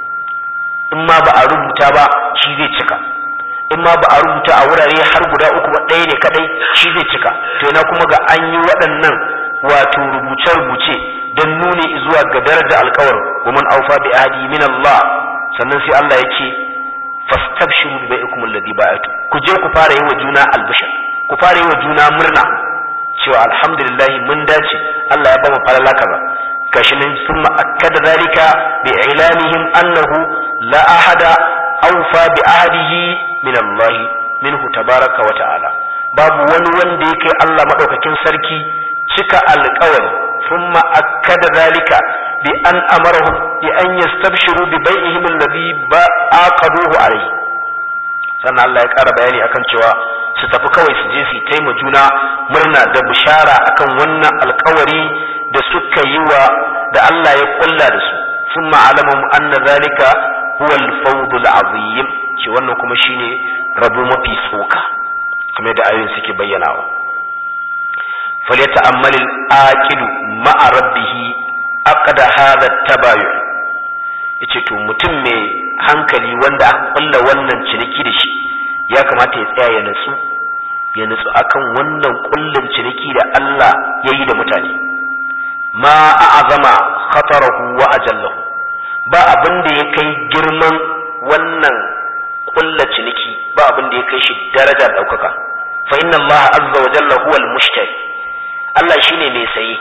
in ma ba a rubuta ba shi zai cika in ma ba a rubuta a wurare har guda uku ba ɗaya ne kadai shi zai cika to ina kuma ga an yi waɗannan wato rubuce-rubuce don nuni zuwa ga daraja alƙawarin wa man aufa bi ahdi min Allah sannan sai Allah ya ce fastabshiru bi bai'ikum alladhi ba'atu ku je ku fara yi wa juna albishir ku fara yi wa juna murna cewa alhamdulillah mun dace Allah ya ba mu falala kaza gashi nan sun akkada zalika bi ilanihim annahu la ahada awfa bi ahdihi min Allah minhu tabaraka wa ta'ala babu wani wanda yake Allah madaukakin sarki cika alƙawari thumma akkada zalika bi an amarahum bi an yastabshiru bi bai'ihim alladhi ba'aqaduhu alayhi sannan Allah ya ƙara bayani akan cewa su tafi kawai su je su taima juna murna da bishara akan wannan alƙawari da suka yi wa da Allah ya kulla da su thumma alamahum anna zalika huwa al-fawd al-azim ce wannan kuma shine rabo mafi tsoka kamar da ayoyin suke bayyanawa falyata'ammal al-aqilu ma'a rabbih aqda hadha at-tabayu yace to mutum mai hankali wanda aka kulla wannan ciniki da shi ya kamata ya tsaya ya nutsu ya nutsu akan wannan kullin ciniki da Allah ya yi da mutane ma a'azama khatarahu wa ajallahu ba abin da ya kai girman wannan kulla ciniki ba abin da ya kai shi daraja daukaka fa inna Allah azza wa jalla huwa al-mushtari Allah shine mai saye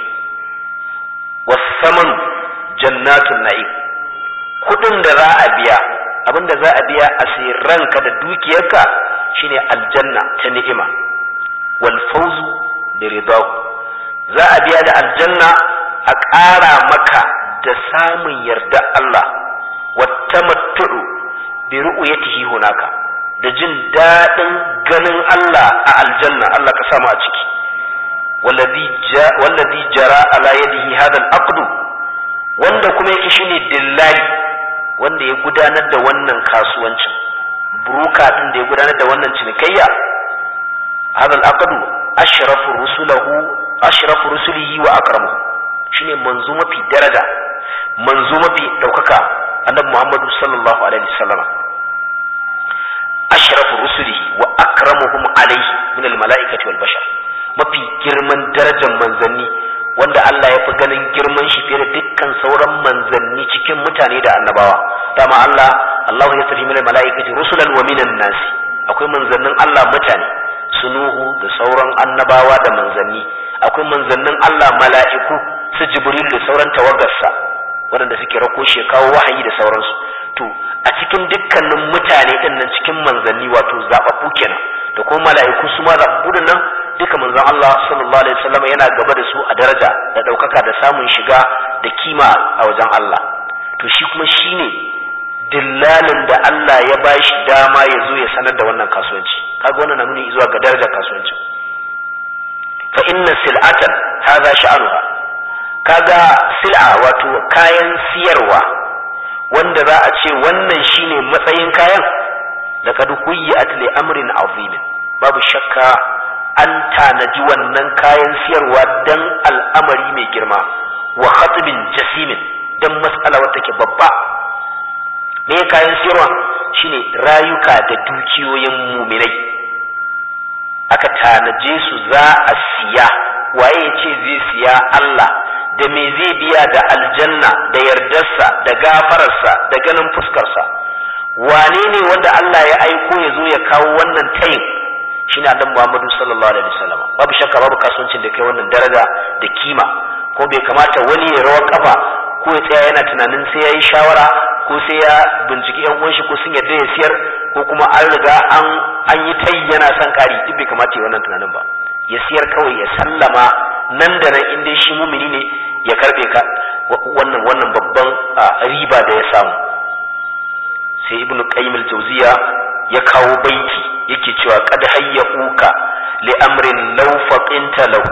wasaman jannatun na'im kudin da za a biya abin da za a biya a ranka da dukiyarka shine aljanna ta ni'ima wal fawzu bi ridahu za a biya da aljanna a ƙara maka da samun yarda Allah wattamattu'u bi ru'yatihi hunaka da jin daɗin ganin Allah a aljanna Allah ka samu a ciki wallazi jara ala yadihi hadha al-aqdu wanda kuma yake shine dillali wanda ya gudanar da wannan kasuwancin buruka din da ya gudanar da wannan cinikayya hadha al-aqdu ashrafu rusulahu ashrafu rusulihi wa akramu shine manzo mafi daraja manzo mafi daukaka annabi Muhammadu sallallahu alaihi wasallam ashrafu rusulihi wa akramuhum alaihi min al-mala'ikati wal bashar mafi girman darajar manzanni wanda Allah ya fi ganin girman shi fiye da dukkan sauran manzanni cikin mutane da annabawa dama Allah Allah ya tafi min mala'ikati rusulan wa minan nasi akwai manzannin Allah mutane sunuhu da sauran annabawa da manzanni akwai manzannin Allah mala'iku su jibril da sauran tawagarsa waɗanda suke rako shi kawo wahayi da sauransu to a cikin dukkanin mutane din nan cikin manzanni wato zababbu kenan da kuma mala'iku su ma zababbu din nan duka manzon Allah sallallahu alaihi wasallam yana gaba da su a daraja da daukaka da samun shiga da kima a wajen Allah to shi kuma shine dillalin da Allah ya bashi dama ya zo ya sanar da wannan kasuwanci kaga wannan na nuni zuwa ga darajar kasuwanci fa inna sil'atan hadha sha'anuha kaga sil'a wato kayan siyarwa wanda za a ce wannan shine matsayin kayan laqad huyyat li amrin azim babu shakka an tanaji wannan kayan siyarwa dan al'amari mai girma wa khatibin jasimin dan mas'ala wata ke babba me kayan siyarwa shine rayuka da dukiyoyin muminai aka tanaje su za a siya waye ya ce zai siya Allah da me zai biya da aljanna da yardarsa da gafararsa da ganin fuskarsa wane ne wanda Allah ya aiko ya zo ya kawo wannan tayin shi ne annabi Muhammadu sallallahu alaihi wasallam babu shakka babu kasuwancin da kai wannan daraja da kima ko bai kamata wani ya rawa kafa ko ya tsaya yana tunanin sai ya yi shawara ko sai ya binciki yan uwan shi ko sun yarda ya siyar ko kuma an riga an an yi tayi yana son kari duk bai kamata ya wannan tunanin ba ya siyar kawai ya sallama nan da nan in dai shi mumini ne ya karbe ka wannan wannan babban riba da ya samu sai ibnu qayyim al-jawziya ya kawo baiti yake cewa qad hayyuka li amrin law faqinta lahu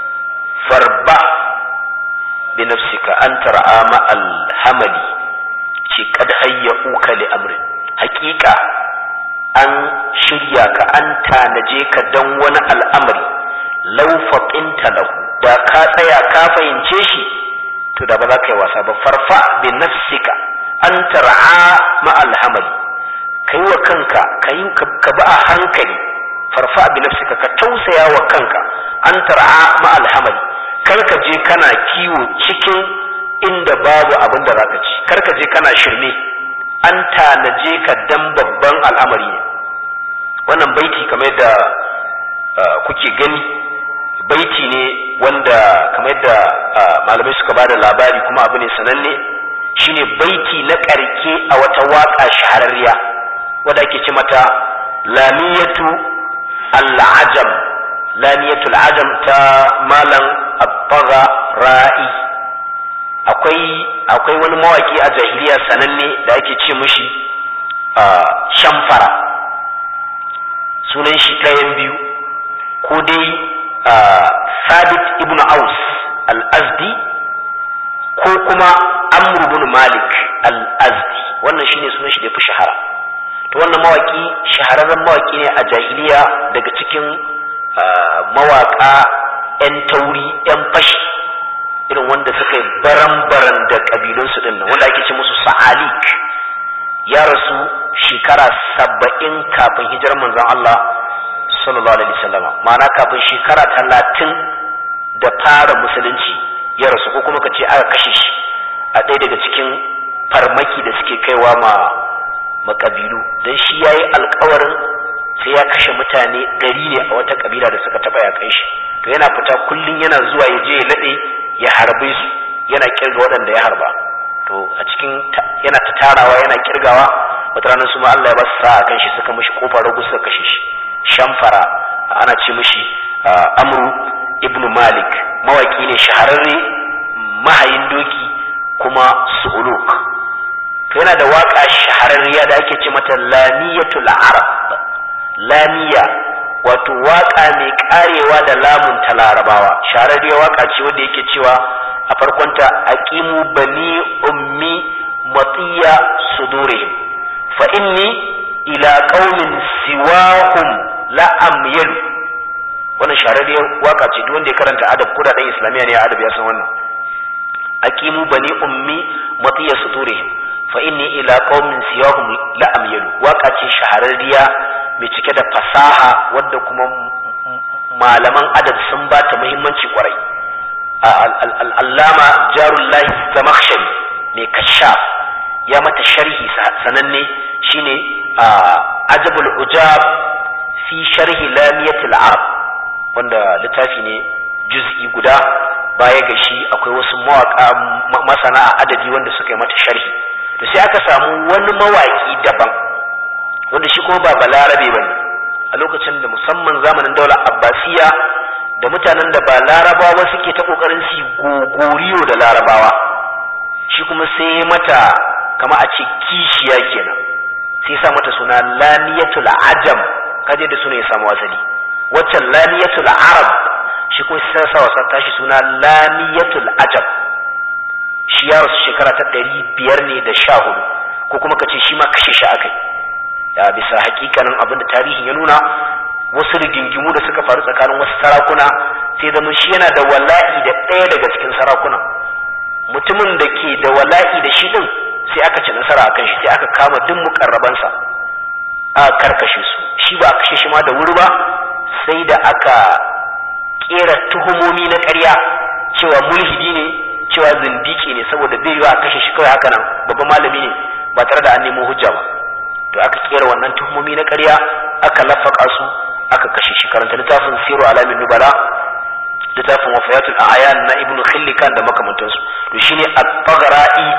farba bi nafsika an tar'a ma al-hamali ce qad hayyuka li amrin haqiqa an shirya ka an tanaje ka dan wani al'amari law faqinta lahu da ka tsaya ka fahimce shi to da ba za ka yi wasa ba farfa bi nafsika an tar'a ma alhamali kai wa kanka kai ka bi a hankali farfa bi nafsika ka tausaya wa kanka an tar'a ma alhamali kar ka je kana kiwo cikin inda babu abin da zaka ci kar ka je kana shirme an tanaje ka dan babban al'amari ne wannan baiti kamar yadda kuke gani baiti ne wanda kamar yadda malamai suka ba da labari kuma abu ne sananne shine baiti na ƙarke a wata waƙa shahararriya wadda ake ce mata lamiyatu al'ajam lamiyatu al'ajam ta malam abbaga ra'i akwai akwai wani mawaki a jahiliya sananne da ake ce mushi shamfara sunan shi ɗayan biyu ko dai Sabit ibn Aus al-Azdi ko kuma Amr ibn Malik al-Azdi wannan shine sunan shi da fi shahara to wannan mawaki shahararren mawaki ne a jahiliya daga cikin mawaka 'yan tauri 'yan fashi irin wanda suka yi baran-baran da kabilunsu din nan wanda ake ce musu sa'alik ya rasu shekara saba'in kafin hijirar manzon Allah sallallahu alaihi wasallam ma'ana kafin shekara talatin da fara musulunci ya rasu ko kuma ka ce aka kashe shi a ɗaya daga cikin farmaki da suke kaiwa ma makabilu don shi ya yi alkawarin sai ya kashe mutane ɗari ne a wata kabila da suka taɓa ya kai shi to yana fita kullum yana zuwa ya je ya naɗe ya harbe su yana kirga waɗanda ya harba to a cikin yana ta tarawa yana kirgawa wata ranar su ma Allah ya ba su sa'a kan shi suka mishi kofar ragu suka kashe shi shamfara ana ce mishi amru ibn malik mawaki ne shahararre mahayin doki kuma su'uluk to yana da waka shahararriya da ake ce mata lamiyatul arab lamiya wato waka mai karewa da lamun ta larabawa shahararriya waka ce wanda yake cewa a farkonta aqimu bani ummi matiya sudurihim fa inni ila qaumin siwahum la amyalu wannan shahararriyar waka ce duk wanda ya karanta adab ko da dan islamiya ne adab ya san wannan aqimu bani ummi matiya sudurihim fa inni ila qaumin siwahum la amyalu waka ce shahararriya mai cike da fasaha wadda kuma malaman adab sun ba ta muhimmanci kwarai al'allama jarullahi zamakhshari mai kashaf ya mata sharhi sananne shine ajabul ujab fi sharhi lamiyatul arab wanda littafi ne juz'i guda baya ga shi akwai wasu mawaka masana a adabi wanda suka yi mata sharhi to sai aka samu wani mawaki daban wanda shi kuma ba balarabe bane a lokacin da musamman zamanin daular abbasiya da mutanen da ba larabawa suke ta kokarin su gogoriyo da larabawa shi kuma sai mata kama a ce kishiya kenan sai sa mata suna lamiyatul ajam kaje da suna ya samu asali waccan lamiyatul arab shi kuma sai sa wasa tashi suna lamiyatul ajam shi ya rasu shekara ta ɗari biyar ne da sha hudu ko kuma ka ce shi ma kashe shi akai ya bisa hakikanin abin da tarihin ya nuna wasu rigingimu da suka faru tsakanin wasu sarakuna sai zama shi yana da wala'i da ɗaya daga cikin sarakuna mutumin da ke da wala'i da shi din sai aka ci nasara akan shi sai aka kama duk mukarrabansa a karkashe su shi ba a kashe shi ma da wuri ba sai da aka kera tuhumomi na ƙarya cewa mulhidi ne cewa zindiki ne saboda bai yiwa a kashe shi kawai haka nan babban malami ne ba tare da an nemo hujja ba to aka kera wannan tuhumomi na ƙarya aka lafaka su aka kashe shi karanta littafin siru alamin nubala littafin wafayatul a'yan na ibnu khillikan da makamantansu to shine at-taghra'i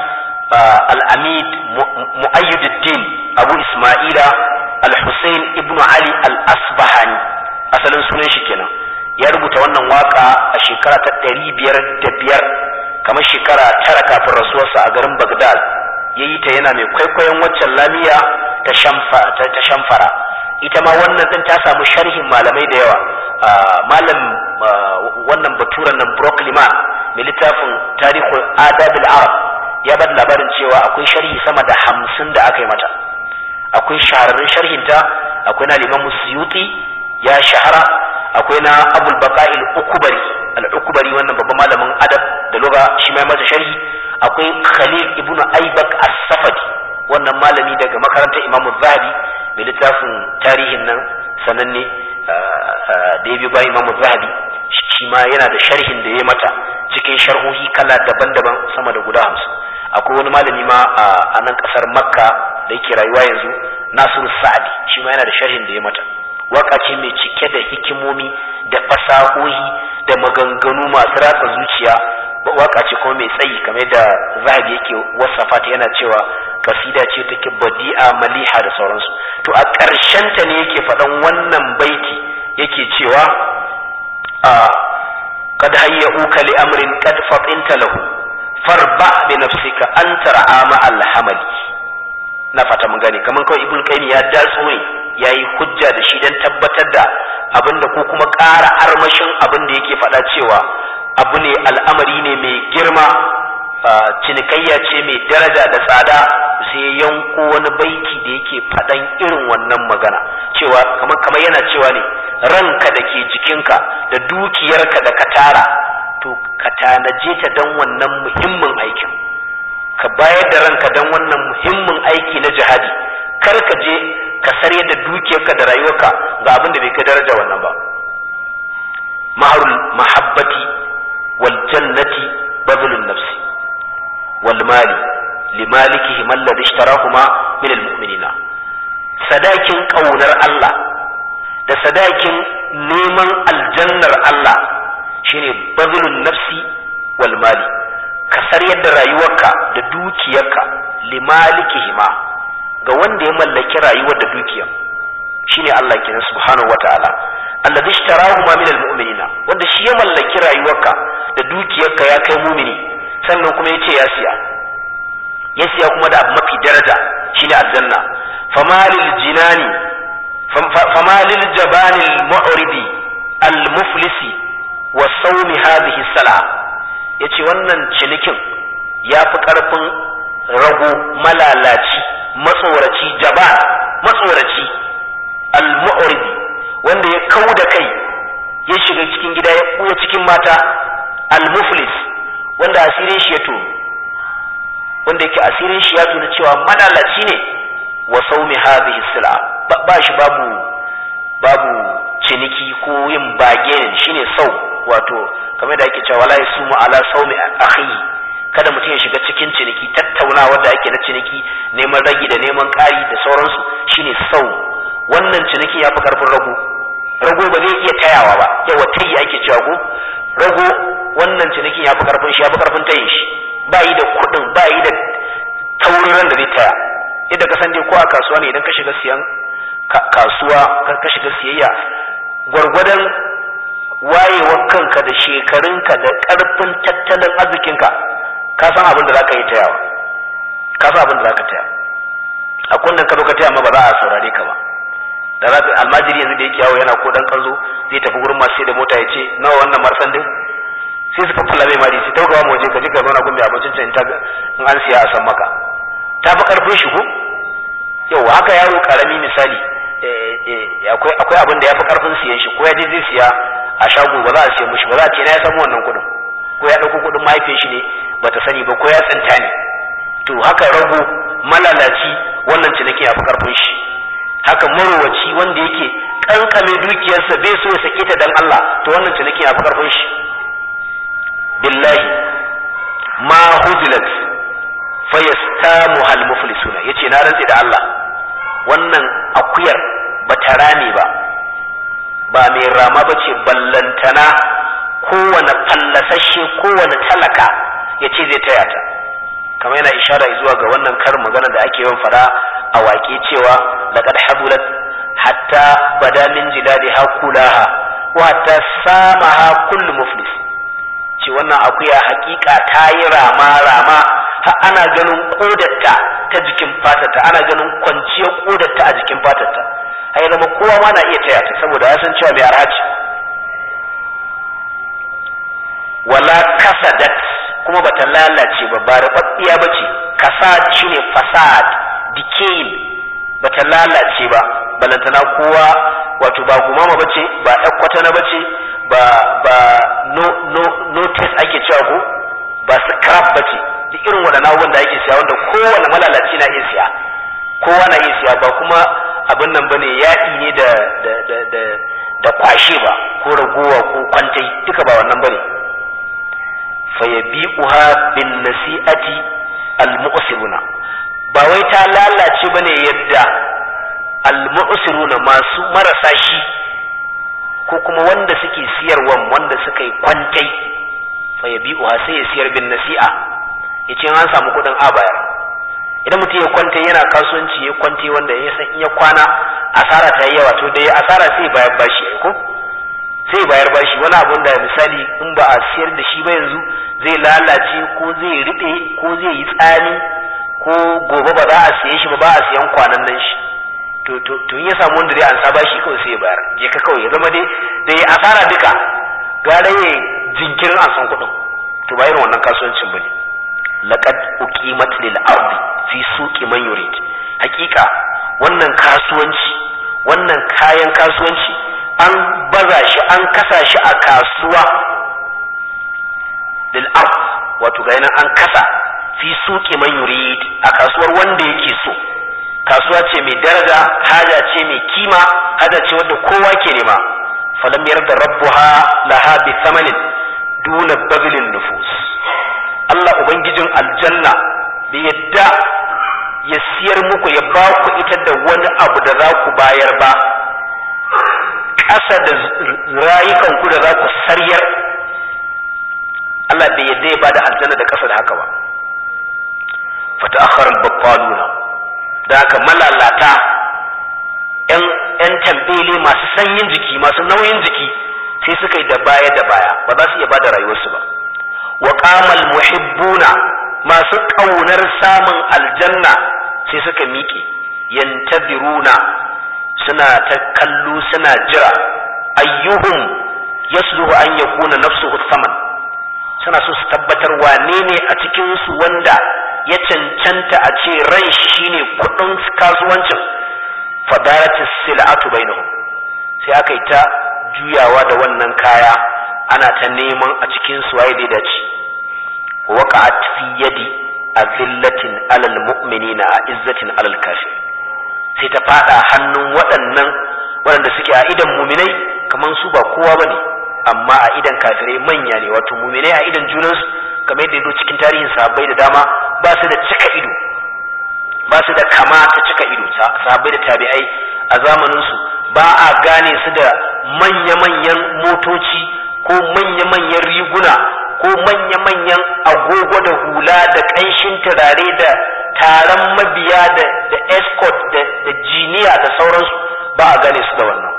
al-amid mu'ayyuddin abu isma'ila al-husayn ibnu ali al-asbahani asalin sunan shi kenan ya rubuta wannan waka a shekara ta ɗari biyar da biyar kamar shekara tara kafin rasuwarsa a garin bagdad ya yi ta yana mai kwaikwayon waccan lamiya ta shamfara ita ma wannan din ta samu sharhin malamai da yawa malam wannan baturan nan Brockliman mai littafin tarihul adabil arab ya bada labarin cewa akwai sharhi sama da hamsin da aka yi mata akwai shahararrun sharhinta akwai na liman suyuti ya shahara akwai na abul baqa'il ukubari al-ukubari wannan babban malamin adab da lugha shi mai masa sharhi akwai khalil ibnu aibak as-safadi wannan malami daga makarantar imam zahabi mai littafin tarihin nan sananne da ya bi bayan imam zahabi shi ma yana da sharhin da ya mata cikin sharhohi kala daban-daban sama da guda hamsin akwai wani malami ma a nan kasar makka da yake rayuwa yanzu nasiru sa'adi shi ma yana da sharhin da ya mata waka ce mai cike da hikimomi da fasahohi da maganganu masu ratsa zuciya waka ce kuma mai tsayi kamar da zahabi yake wasafa ta yana cewa kasida ce take badi'a maliha da sauransu to a ta ne yake faɗan wannan baiti yake cewa a kad hayyuka li amrin kad fatinta lahu farba bi nafsika an tar'a ma alhamali na fata mun gane kamar kawai ibnu qayyim ya datsu ne yayi hujja da shi dan tabbatar da abinda ko kuma ƙara armashin abin da yake faɗa cewa abu ne al'amari ne mai girma cinikayya ce mai daraja da tsada sai yanko wani baiti da yake faɗan irin wannan magana cewa kamar kamar yana cewa ne ranka da ke jikinka da dukiyarka da ka tara to ka tanaje ta don wannan muhimmin aikin ka bayar da ranka don wannan muhimmin aiki na jihadi kar ka je ka sarye da dukiyarka da rayuwarka ga abin da bai kai daraja wannan ba maharul mahabbati wal jannati bazlun nafsi wal mali limalikihi man ladhi ishtarahuma min al mu'minina sadakin kaunar Allah da sadakin neman aljannar Allah shine bazlun nafsi wal mali ka saryar da rayuwarka da dukiyarka limalikihima ga wanda ya mallaki rayuwar da dukiya shine Allah kenan subhanahu wataala alladhi ishtarahu ma min almu'minina wanda shi ya mallaki rayuwarka da dukiyarka ya kai mumini sannan kuma yace ya siya ya siya kuma da abu mafi daraja shine aljanna famalil jinani famalil jabanil mu'ridi almuflisi wa sawmi hadhihi sal'a yace wannan cinikin ya fi karfin rago malalaci matsoraci jaba matsoraci al-mu'ridi wanda ya kau da kai ya shiga cikin gida ya buya cikin mata al-muflis wanda asirin shi ya to wanda yake asirin shi ya tuna cewa malalaci ne wa saumi hadhihi sil'a ba shi babu babu ciniki ko yin bagin shine sau wato kamar da ake cewa la yasumu ala saumi akhihi kada mutum ya shiga cikin ciniki tattaunawa da ake na ciniki neman ragi da neman ƙari da sauransu shine sau wannan ciniki ya fi karfin rago rago ba zai iya tayawa ba yawa tayi ake cewa ko rago wannan cinikin ya fi karfin shi ya fi karfin tayin shi ba yi da kuɗin ba yi da wurin ran da zai taya yadda ka san dai ko a kasuwa ne idan ka shiga siyan kasuwa ka shiga siyayya gwargwadon wayewar kanka da shekarunka da ƙarfin tattalin arzikinka ka san abin da za ka yi tayawa ka san abin da za ka taya a kunnen ka zo ka taya ma ba za a saurare ka ba da za ka almajiri yanzu da yake yawo yana ko dan kanzo zai tafi gurin masu da mota ya ce nawa wannan marsan din sai su faffala mai mari sai taugawa mu waje ka ji ka zauna gumbi abincin can ta in an siya a san maka ta fi karfin shi ko yau haka yaro karami misali akwai akwai abin da ya fi karfin siyan shi ko ya je zai siya a shago ba za a siya mishi ba za a ce na ya samu wannan kuɗin ko ya ɗauko kuɗin mahaifiyar shi ne bata sani ba ko ya tsinta ne to haka rago malalaci wannan ciniki ya fi karfin shi haka marowaci wanda yake kankame dukiyarsa bai so ya sake ta dan Allah to wannan ciniki ya fi karfin shi billahi ma huzilat fayastamu hal muflisuna yace na rantsi da Allah wannan akuyar bata rame ba ba mai rama bace ballantana kowane fallasashe kowane talaka yace zai taya ta kamar yana ishara zuwa ga wannan karin magana da ake yawan fara a waƙe cewa laqad habulat hatta bada min jiladiha kulaha wa hatta samaha kullu muflis ce wannan akuya hakika ta yi rama rama har ana ganin kodarta ta jikin fatarta ana ganin kwanciyar kodarta a jikin fatarta har zama kowa ma na iya taya ta saboda ya san cewa mai arhaci wala kasadat kuma bata lalace ba ba rababbiya bace kasad shine fasad decaying bata lalace ba balantana kowa wato ba gumama bace ba ɗan na bace ba ba no no notice ake cewa ko ba scrap bace duk irin waɗannan abubuwan da ake siya wanda kowane malalaci na iya siya kowa na iya siya ba kuma abin nan bane yaɗi ne da da da da da kwashe ba ko ragowa ko kwantai duka ba wannan bane fayabi'uha bin nasi'ati al-mu'siruna ba wai ta lalace bane yadda al-mu'siruna masu marasa shi ko kuma wanda suke siyarwan wanda suka yi kwantai fayabi'uha sai ya siyar bin nasi'a yace an samu kudin a bayar idan mutum ya kwanta yana kasuwanci ya kwante wanda ya san iya kwana asara ta yi yawa to da ya asara sai bayar bashi ko sai bayar bashi wani abun da misali in ba a siyar da shi ba yanzu zai lalace ko zai riɓe ko zai yi tsani ko gobe ba za a siye shi ba ba a siyan kwanan nan shi to to to ya samu wanda zai ansa bashi kawai sai ya bayar je ka kawai ya zama dai da ya asara duka gara ya jinkirin an san kuɗin to ba irin wannan kasuwancin bane laqad uqimat lil ardi fi suqi man yurid hakika wannan kasuwanci wannan kayan kasuwanci an baza shi an kasa shi a kasuwa lil ard wato ga nan an kasa fi suqi man yurid a kasuwar wanda yake so kasuwa ce mai daraja haja ce mai kima haja ce wadda kowa ke nema falam yarda rabbuha laha bi thamanin duna bazlin nufus Allah ubangijin aljanna bai yadda ya siyar muku ya ba ku ita da wani abu da za ku bayar ba ƙasa da rayukanku da za ku saryar Allah bai yadda ya ba da aljanna da ƙasa da haka ba fata akharar bakwaluna da haka malalata ‘yan tambele masu sanyin jiki masu nauyin jiki sai suka yi da baya da baya ba za su iya ba da rayuwarsu ba wa qamal muhibbuna masu ƙaunar samun aljanna sai suka miƙe yantabiruna suna ta kallo suna jira ayyuhum yasluhu an yakuna nafsuhu saman suna so su tabbatar wane ne a cikin su wanda ya cancanta a ce ran shi shine kudin kasuwancin fadarati sil'atu bainahum sai aka yi ta juyawa da wannan kaya ana ta neman a cikin su waye da dace waqa'at fi yadi azillatin alal mu'minina a izzatin alal kafir sai ta fada hannun waɗannan waɗanda suke a idan muminai kamar su ba kowa bane amma a idan kafirai manya ne wato muminai a idan junansu kamar yadda yazo cikin tarihin sahabbai da dama ba su da cika ido ba su da kama ta cika ido sahabbai da tabi'ai a zamanin su ba a gane su da manya-manyan motoci ko manya-manyan riguna ko manya-manyan agogo da hula da ƙanshin turare da taron mabiya da da escort da da jiniya da sauransu ba a gane su da wannan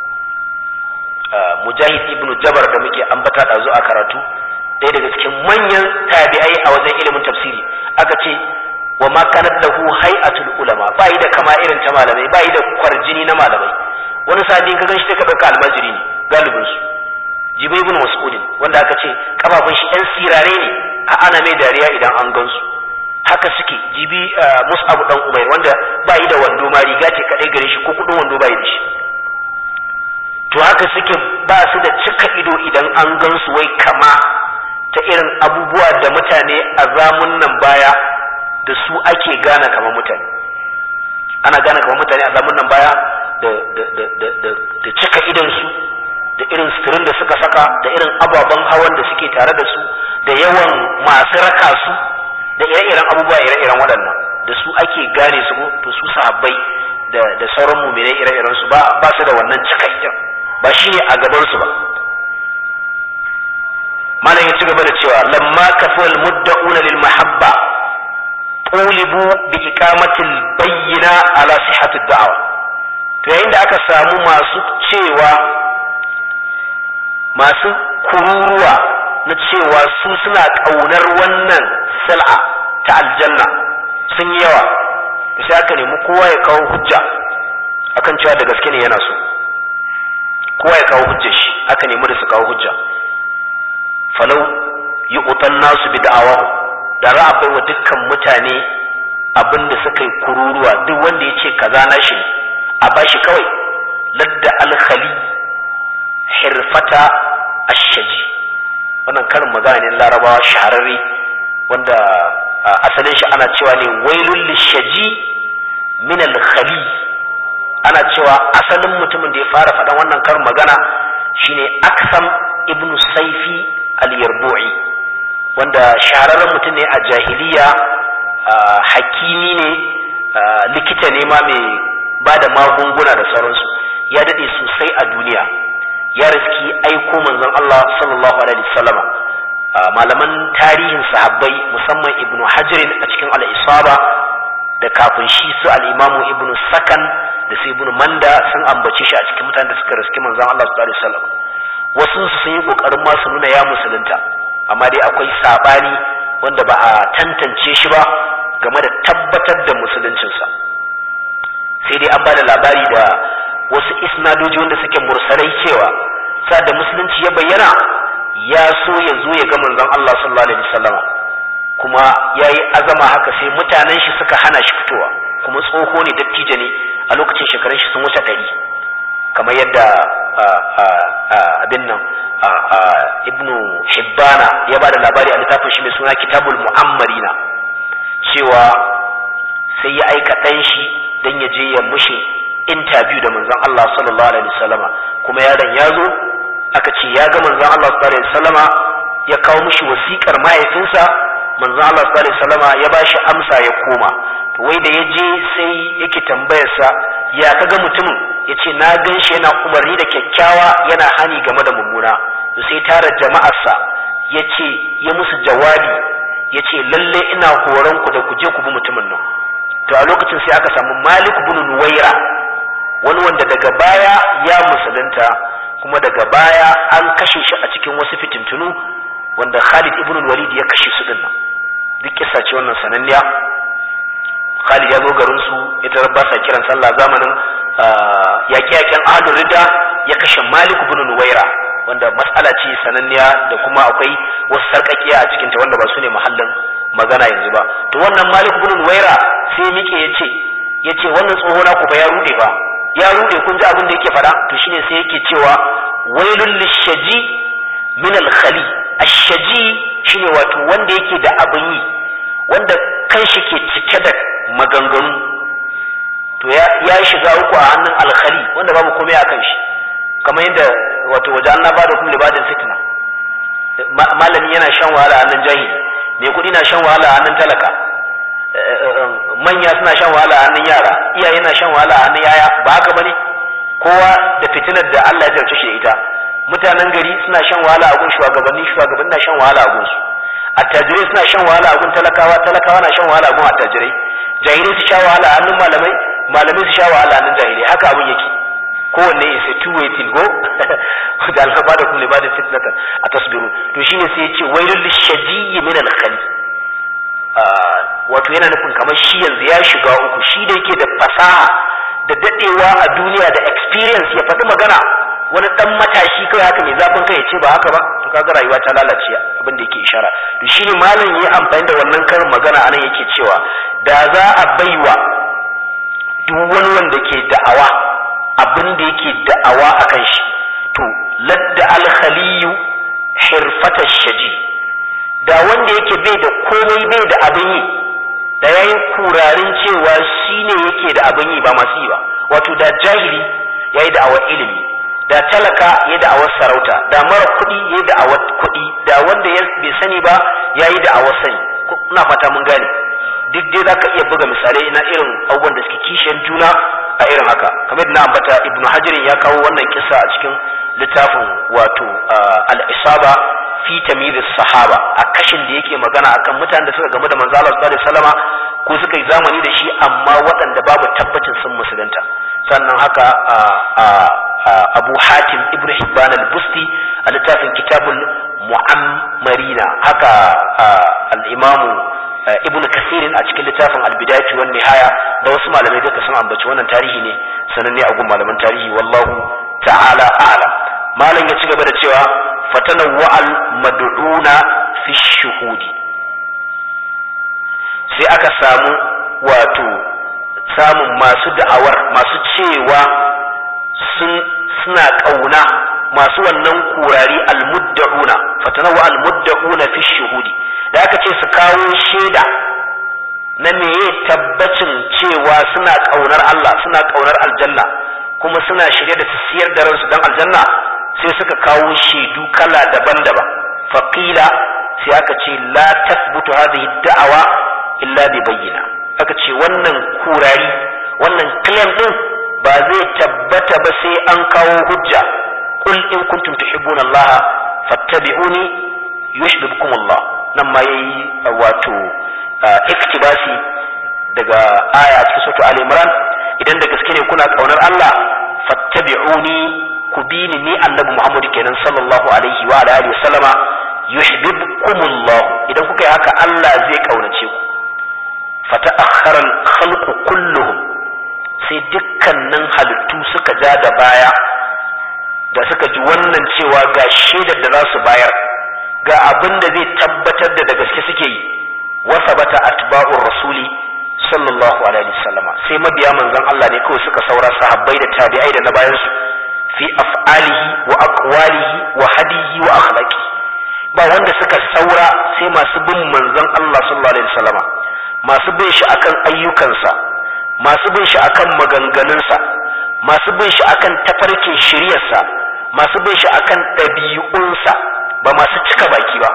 mujahid ibnu jabar da muke ambata da a karatu ɗaya daga cikin manyan tabi'ai a wajen ilimin tafsiri aka ce wa ma kanat lahu hay'atul ulama ba yi da kama irin ta malamai ba yi da kwarjini na malamai wani sa'adin ka ganshi sai ka dauka almajiri ne galibin su jibai ibn mas'ud wanda aka ce kafafun shi ɗan sirare ne a ana mai dariya idan an gansu haka suke jibi mus'ab dan umair wanda ba yi da wando ma riga ce kadai gare shi ko kudin wando ba yi da shi to haka suke ba su da cika ido idan an gansu wai kama ta irin abubuwa da mutane a zamun nan baya da su ake gane kamar mutane ana gane kamar mutane a zamun nan baya da cika idonsu da irin suturin da suka saka da irin ababen hawan da suke tare da su da yawan masu raka su da ire-iren abubuwa ire-iren waɗannan da su ake gane su to su sahabbai da sauran muminai ire-iren su ba su da wannan cika idon ba shi ne a gaban su ba malam ya ci gaba da cewa lamma kafal mudda'una lil mahabba qulibu bi iqamatil bayyina ala sihhatid da'wa to yayin da aka samu masu cewa masu kururuwa na cewa su suna kaunar wannan sal'a ta aljanna sun yi yawa to sai aka nemi kowa ya kawo hujja akan cewa da gaske ne yana so kowa ya kawo hujjar shi aka nemi da su kawo hujja falau yi utan nasu bi da'awahu da za a bai wa dukkan mutane abin da suka yi kururuwa duk wanda ya ce kaza na shi a bashi kawai ladda alkhali hirfata ashaji wannan karin magana ne larabawa shahararre wanda asalin shi ana cewa ne wailul lishaji min alkhali ana cewa asalin mutumin da ya fara faɗan wannan karin magana shine aksam ibnu saifi al-yarbu'i wanda shahararren mutum ne a jahiliya hakimi ne likita ne ma mai ba da magunguna da sauransu ya daɗe sosai a duniya ya riski aiko manzon Allah sallallahu alaihi wasallama malaman tarihin sahabbai musamman ibnu hajirin a cikin al-isaba da kafin shi su al-imamu ibnu sakan da su ibnu manda sun ambace shi a cikin mutanen da suka riski manzon Allah sallallahu alaihi wasallam wasu sun yi kokarin ma su nuna ya musulunta amma dai akwai sabani wanda ba a tantance shi ba game da tabbatar da musuluncinsa sai dai an ba da labari da wasu isnadoji wanda suke mursalai cewa sa da musulunci ya bayyana ya so ya zo ya ga manzon Allah sallallahu alaihi wasallam kuma yayi azama haka sai mutanen shi suka hana shi fitowa kuma tsoho ne dattijo ne a lokacin shekarun shi sun wuce ɗari kamar yadda abin nan ibnu hibbana ya ba da labari a littafin shi mai suna kitabul mu'ammarina cewa sai ya aika ɗan shi don ya je ya mushe interview da manzon Allah sallallahu alaihi wasallama kuma yaron ya zo aka ce ya ga manzon Allah sallallahu alaihi wasallama ya kawo mishi wasiƙar mahaifinsa manzon Allah sallallahu alaihi wasallama ya bashi amsa ya koma to wai da ya je sai yake tambayarsa ya kaga mutumin ya ce na gan shi yana umarni da kyakkyawa yana hani game da mummuna to sai tara jama'arsa ya ce ya musu jawabi ya ce lalle ina horon ku da ku je ku bi mutumin nan to a lokacin sai aka samu malik bin nuwaira wani wanda daga baya ya musulunta kuma daga baya an kashe shi a cikin wasu fitintunu wanda khalid ibn walid ya kashe su dinnan duk kissa ce wannan sananniya khalid ya zo garin su ita ba sa kiran sallah zamanin yaƙe-yaƙen ahlul rida ya kashe malik ibn nuwaira wanda matsala ce sananniya da kuma akwai wasu sarƙaƙiya a cikinta wanda ba su ne mahallin magana yanzu ba to wannan malik ibn nuwaira sai mike ya ce ya ce wannan tsoho na ku fa ya rude ba ya rude kun ji abin da yake faɗa to shine sai yake cewa wailul lishaji min al-khali ash-shaji shine wato wanda yake da abin yi wanda kan shi ke cike da maganganu to ya shiga uku a hannun alkhali wanda babu komai a kan shi kamar yadda wato waje Allah ba da kuma libadin fitna malami yana shan wahala a hannun jahili mai kuɗi na shan wahala a hannun talaka manya suna shan wahala a hannun yara iyaye na shan wahala a hannun yaya ba haka bane kowa da fitinar da Allah ya jarce shi da ita mutanen gari suna shan wahala a gun shugabanni shugabanni na shan wahala a gun su attajirai suna shan wahala a gun talakawa talakawa na shan wahala a gun attajirai jahilai su sha wahala a hannun malamai malamai su sha wahala a hannun jahilai haka abin yake kowanne is a two way thing go da alhaba da kuma libadin fitnatan a tasbiru to shine sai ya ce wailul lishajiyyi min al wato yana nufin kamar shi yanzu ya shiga uku shi da yake da fasaha da dadewa a duniya da experience ya faɗi magana wani dan matashi kai haka mai zafin kai ya ce ba haka ba to kaga rayuwa ta lalace abin da yake ishara to shine malam yayi amfani da wannan karin magana anan yake cewa da za a baiwa duk wani wanda ke da'awa abin da yake da'awa akan shi to ladda al-khaliyu hirfata shaji da wanda yake bai da komai bai da abin yi da yayin kurarin cewa shine yake da abin yi ba masu yi ba wato da jahili yayi da'awar ilimi da talaka ya da'awar sarauta da mara kuɗi ya da'awar kuɗi da wanda ya bai sani ba yayi da'awar sani ina fata mun gane duk dai zaka iya buga misalai na irin abubuwan da suke kishiyar juna a irin haka kamar da na ambata ibnu hajirin ya kawo wannan kisa a cikin littafin wato al-isaba fi tamyiz sahaba a kashin da yake magana akan mutanen da suka gamu da manzo Allah sallallahu alaihi wasallama ko suka yi zamani da shi amma waɗanda babu tabbacin sun musulunta sannan haka Abu Hatim Ibn Hibban al-Busti a littafin Kitabul Mu'ammarina haka al-Imamu Ibn Kasirin a cikin littafin Al-Bidayatu wan Nihaya da wasu malamai duka sun ambaci wannan tarihi ne sananne a gun malaman tarihi wallahu ta'ala a'lam malam ya ci gaba da cewa fatanawwa al-mad'una fi shuhudi sai aka samu wato samun masu da'awar masu cewa sun suna kauna masu wannan kurari al-mudda'una fatanawwa al-mudda'una fi shuhudi da aka ce su kawo shaida na meye tabbacin cewa suna kaunar Allah suna kaunar aljanna kuma suna shirye da su siyar da ransu dan aljanna sai suka kawo shaidu kala daban-daban faqila sai aka ce la tathbutu hadhihi da'awa illa bi bayyina aka ce wannan kurari wannan claim din ba zai tabbata ba sai an kawo hujja qul in kuntum tuhibbuna Allah fattabi'uni yuhibbukum Allah nan ma yayi wato iktibasi daga aya cikin sura Ali Imran idan da gaske ne kuna kaunar Allah fattabi'uni ku bi ni ni annabi Muhammad kenan sallallahu alaihi wa alihi wasallama yuhibbukumullah idan kuka yi haka Allah zai kaunace ku fata'akhkhara al-khalqu kulluhum sai dukkanin halittu suka ja da baya da suka ji wannan cewa ga shaidar da za su bayar ga abin da zai tabbatar da da gaske suke yi wa sabata atba'ur rasuli sallallahu alaihi wasallama sai mabiya manzon Allah ne kawai suka saura sahabbai da tabi'ai da na bayan su fi af'alihi wa aqwalihi wa hadihi wa akhlaqi ba wanda suka saura sai masu bin manzon Allah sallallahu alaihi wasallama masu bin shi akan ayyukansa masu bin shi akan maganganunsa masu bin shi akan tafarkin shiryarsa masu bin shi akan ɗabi'unsa ba masu cika baki ba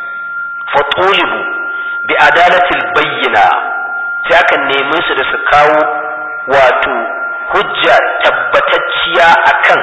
fatulibu bi adalatil bayyina sai aka nemi su da su kawo wato hujja tabbatacciya akan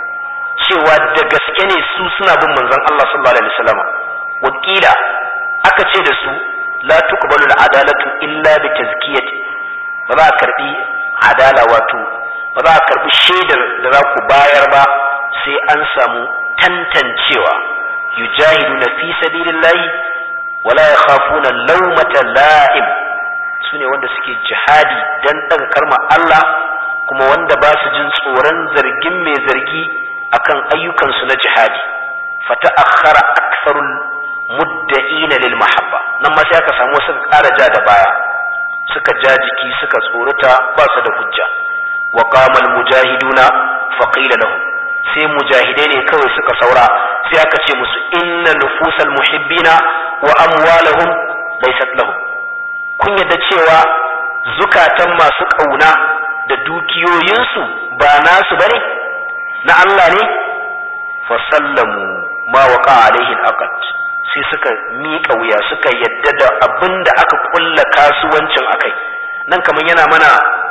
cewa da gaske ne su suna bin manzon Allah sallallahu alaihi wasallam wakila aka ce da su la tuqbalu adalatu illa bi tazkiyati ba za a karbi adala wato ba za a karbi shaidar da za ku bayar ba sai an samu tantancewa yujahiduna fi sabilillahi wala yakhafuna lawmata la'im sune wanda suke jihadi dan daga karma Allah kuma wanda ba su jin tsoron zargin mai zargi akan ayyukansu na jihadi fata akhara aktharul mudda'ina lil mahabba nan ma sai aka samu suka ƙara ja da baya suka ja jiki suka tsorata ba su da hujja wa qama al mujahiduna fa qila lahum sai mujahidai ne kawai suka saura sai aka ce musu inna nufusal muhibbina wa amwalahum laysat lahum kun yadda cewa zukatan masu ƙauna da dukiyoyinsu ba nasu bane na Allah ne fa sallamu ma waqa alaihi al sai suka miƙa wuya suka yadda da abin da aka kulla kasuwancin akai nan kamar yana mana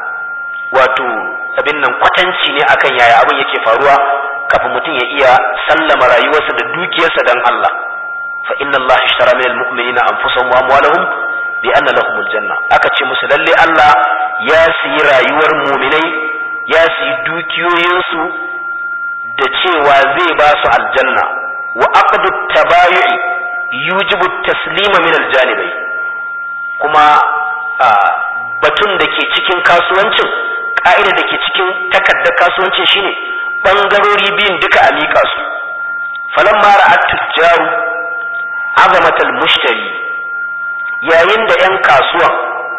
wato abin nan kwatanci ne akan yaya abin yake faruwa kafin mutum ya iya sallama rayuwarsa da dukiyarsa dan Allah fa inna Allah ishtara min almu'minina anfusahum wa amwalahum bi anna lahum aljanna aka ce musu lalle Allah ya siyi rayuwar mu'minai ya siyi dukiyoyinsu da cewa zai ba su aljanna wa aqdu tabayu'i yujibu taslima min aljanibai kuma batun da ke cikin kasuwancin ka'ida da ke cikin takardar kasuwancin shine bangarori biyun duka a miƙa su falamma ra'at tujjaru azamatal mushtari yayin da 'yan kasuwan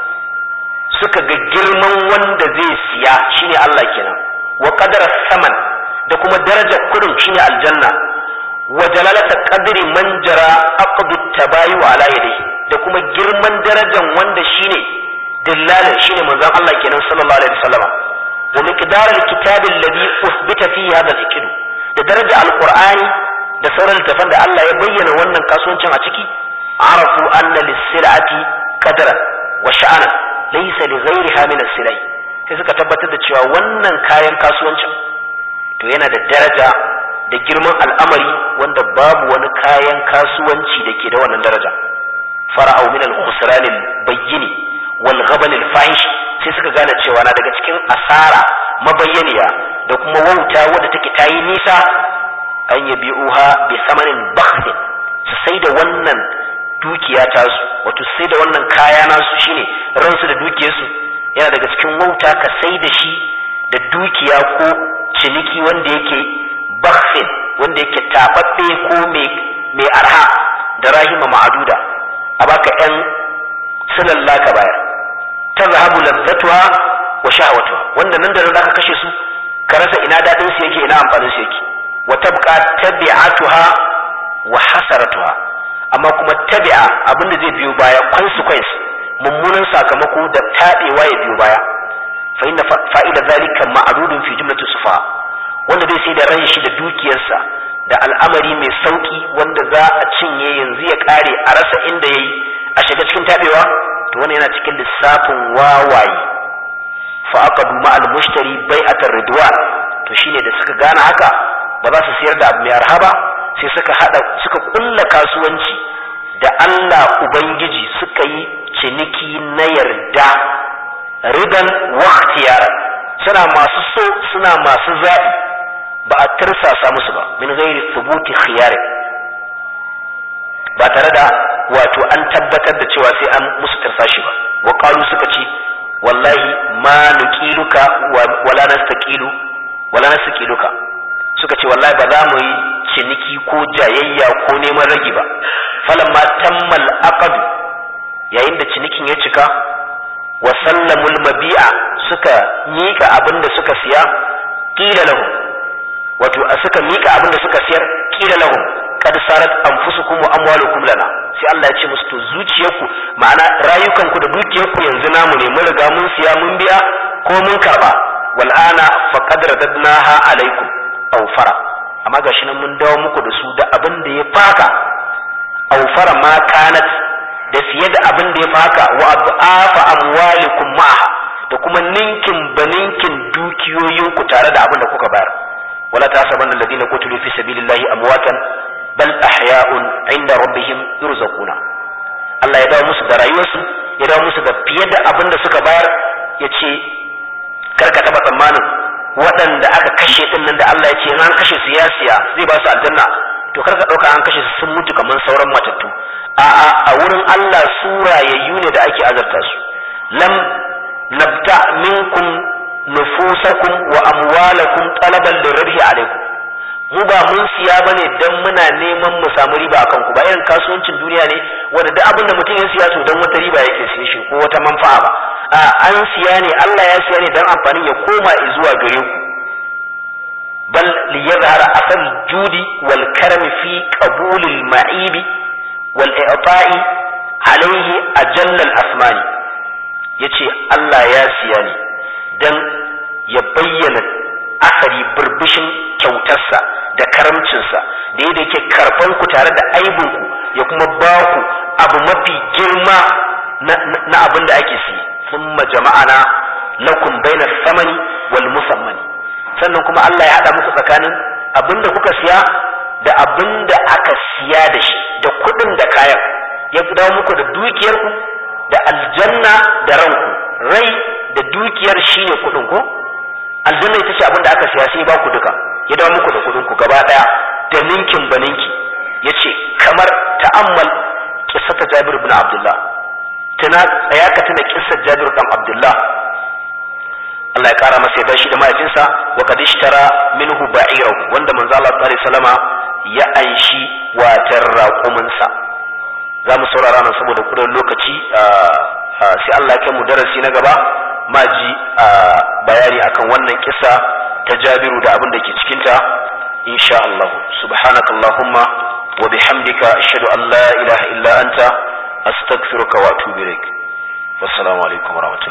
suka ga girman wanda zai siya shine Allah kenan wa qadara saman da kuma darajar kudin shine aljanna wa jalalata qadri man jara aqdu tabayu ala yadihi da kuma girman darajar wanda shine dillalin shine manzon Allah kenan sallallahu alaihi wasallam wa miqdar alkitab alladhi uthbita fihi hadha al da darajar alqur'ani da sauran littafan da Allah ya bayyana wannan kasuwancin a ciki arafu anna lis-sil'ati qadran wa sha'anan laysa li ghayriha min as-silai sai suka tabbatar da cewa wannan kayan kasuwancin to yana da daraja da girman al'amari wanda babu wani kayan kasuwanci da ke da wannan daraja fara'u min al-khusran al-bayyin wal ghaban al-fahish sai suka gane cewa na daga cikin asara mabayyaniya da kuma wauta wadda take tayi nisa an yabi'uha bi samanin bakhsin su sai da wannan dukiya ta su wato sai da wannan kaya nasu shine ransu da dukiyarsu yana daga cikin wauta ka sai da shi da dukiya ko ciniki wanda yake bakhsin wanda yake tababbe ko mai arha da rahima ma'aduda a baka yan silalla ka bayar tazhabu ladzatuha wa shahwatuha wanda nan da nan zaka kashe su ka rasa ina dadin su yake ina amfanin su yake wa tabqa tabi'atuha wa hasaratuha amma kuma tabi'a abinda zai biyo baya consequence mummunan sakamako da tabewa ya biyo baya fa inna fa'ida zalika ma'rudun fi jumlati sufa wanda zai sai da ran shi da dukiyarsa da al'amari mai sauki wanda za a cinye yanzu ya kare a rasa inda yayi a shiga cikin tabewa to wannan yana cikin lissafin wawaye fa aqadu ma'al mushtari bai'atar ridwan to shine da suka gane haka ba za su siyar da abu mai arha ba sai suka hada suka kulla kasuwanci da Allah ubangiji suka yi ciniki na yarda ridan wa ikhtiyar suna masu so suna masu zaɓi ba a tirsasa musu ba min ghairi thubuti khiyar ba tare da wato an tabbatar da cewa sai an musu tirsashi ba wa qalu suka ce wallahi ma nuqiluka wala nastaqilu wala nastaqiluka suka ce wallahi ba za mu yi ciniki ko jayayya ko neman ragi ba falamma tammal aqd yayin da cinikin ya cika wa sallamul mabi'a suka mika abin da suka siya qila lahum wato suka mika abin da suka siyar qila lahum kad sarat anfusukum wa amwalukum lana sai Allah ya ce musu to zuciyarku ma'ana rayukanku da dukiyarku yanzu namu ne mun riga mun siya mun biya ko mun karba wal ana faqad radadnaha alaikum aufara amma gashi nan mun dawo muku da su da abin da ya faka aufara ma kanat da fiye da abin da ya faka wa afa amwalikum ma'aha da kuma ninkin baninkin dukiyoyinku tare da abin da kuka bayar wala tasabanna alladhina qutilu fi sabilillahi amwatan bal ahya'un 'inda rabbihim yurzaquna Allah ya dawo musu da rayuwarsu ya dawo musu da fiye da abin da suka bayar ya ce karka taba tsammanin waɗanda aka kashe din nan da Allah ya ce an kashe su ya siya zai ba su aljanna to kar ka ɗauka an kashe su sun mutu kamar sauran matattu a'a a wurin Allah su rayayyu ne da ake azarta su lam nabta minkum nufusakum wa amwalakum talaban lirabhi alaikum mu ba mun siya bane dan muna neman mu samu riba akan ku ba irin kasuwancin duniya ne wanda duk abin da mutum ya siya to dan wata riba yake siye shi ko wata manfa'a ba a an siya ne Allah ya siya ne dan amfanin ya koma zuwa gare ku bal li yadhhara asal judi wal karam fi qabul al ma'ibi wal i'ta'i alayhi ajalla al asmani yace Allah ya siya ne dan ya bayyana asari burbushin kyautarsa da karamcinsa da yadda yake karfan ku tare da aibinku ya kuma ba ku abu mafi girma na abin da ake siye ثم جمعنا لكم بين الثمن والمثمن sannan kuma Allah ya haɗa muku tsakanin abin da kuka siya da abin da aka siya da shi da kuɗin da kayan ya dawo muku da dukiyarku da aljanna da ranku rai da dukiyar shine kuɗin ku aljanna ita ce abin da aka siya sai ba ku duka ya dawo muku da kuɗin ku gaba ɗaya da ninkin baninki ya ce kamar ta'ammal kissata jabir bin abdullah tuna tsaya ka tuna kissar jabir dan abdullah Allah ya kara masa ya shi da mahaifinsa wa qad ishtara minhu ba'irahu wanda manzo Allah sallallahu alaihi wasallama ya anshi watar raƙuminsa za mu saurara nan saboda kudin lokaci sai Allah ya kai mu darasi na gaba ma ji bayani akan wannan kisa ta Jabiru da abin da ke cikinta insha Allah subhanaka Allahumma wa bihamdika ashhadu an la ilaha illa anta astaghfiruka wa atubu ilaik wassalamu alaikum wa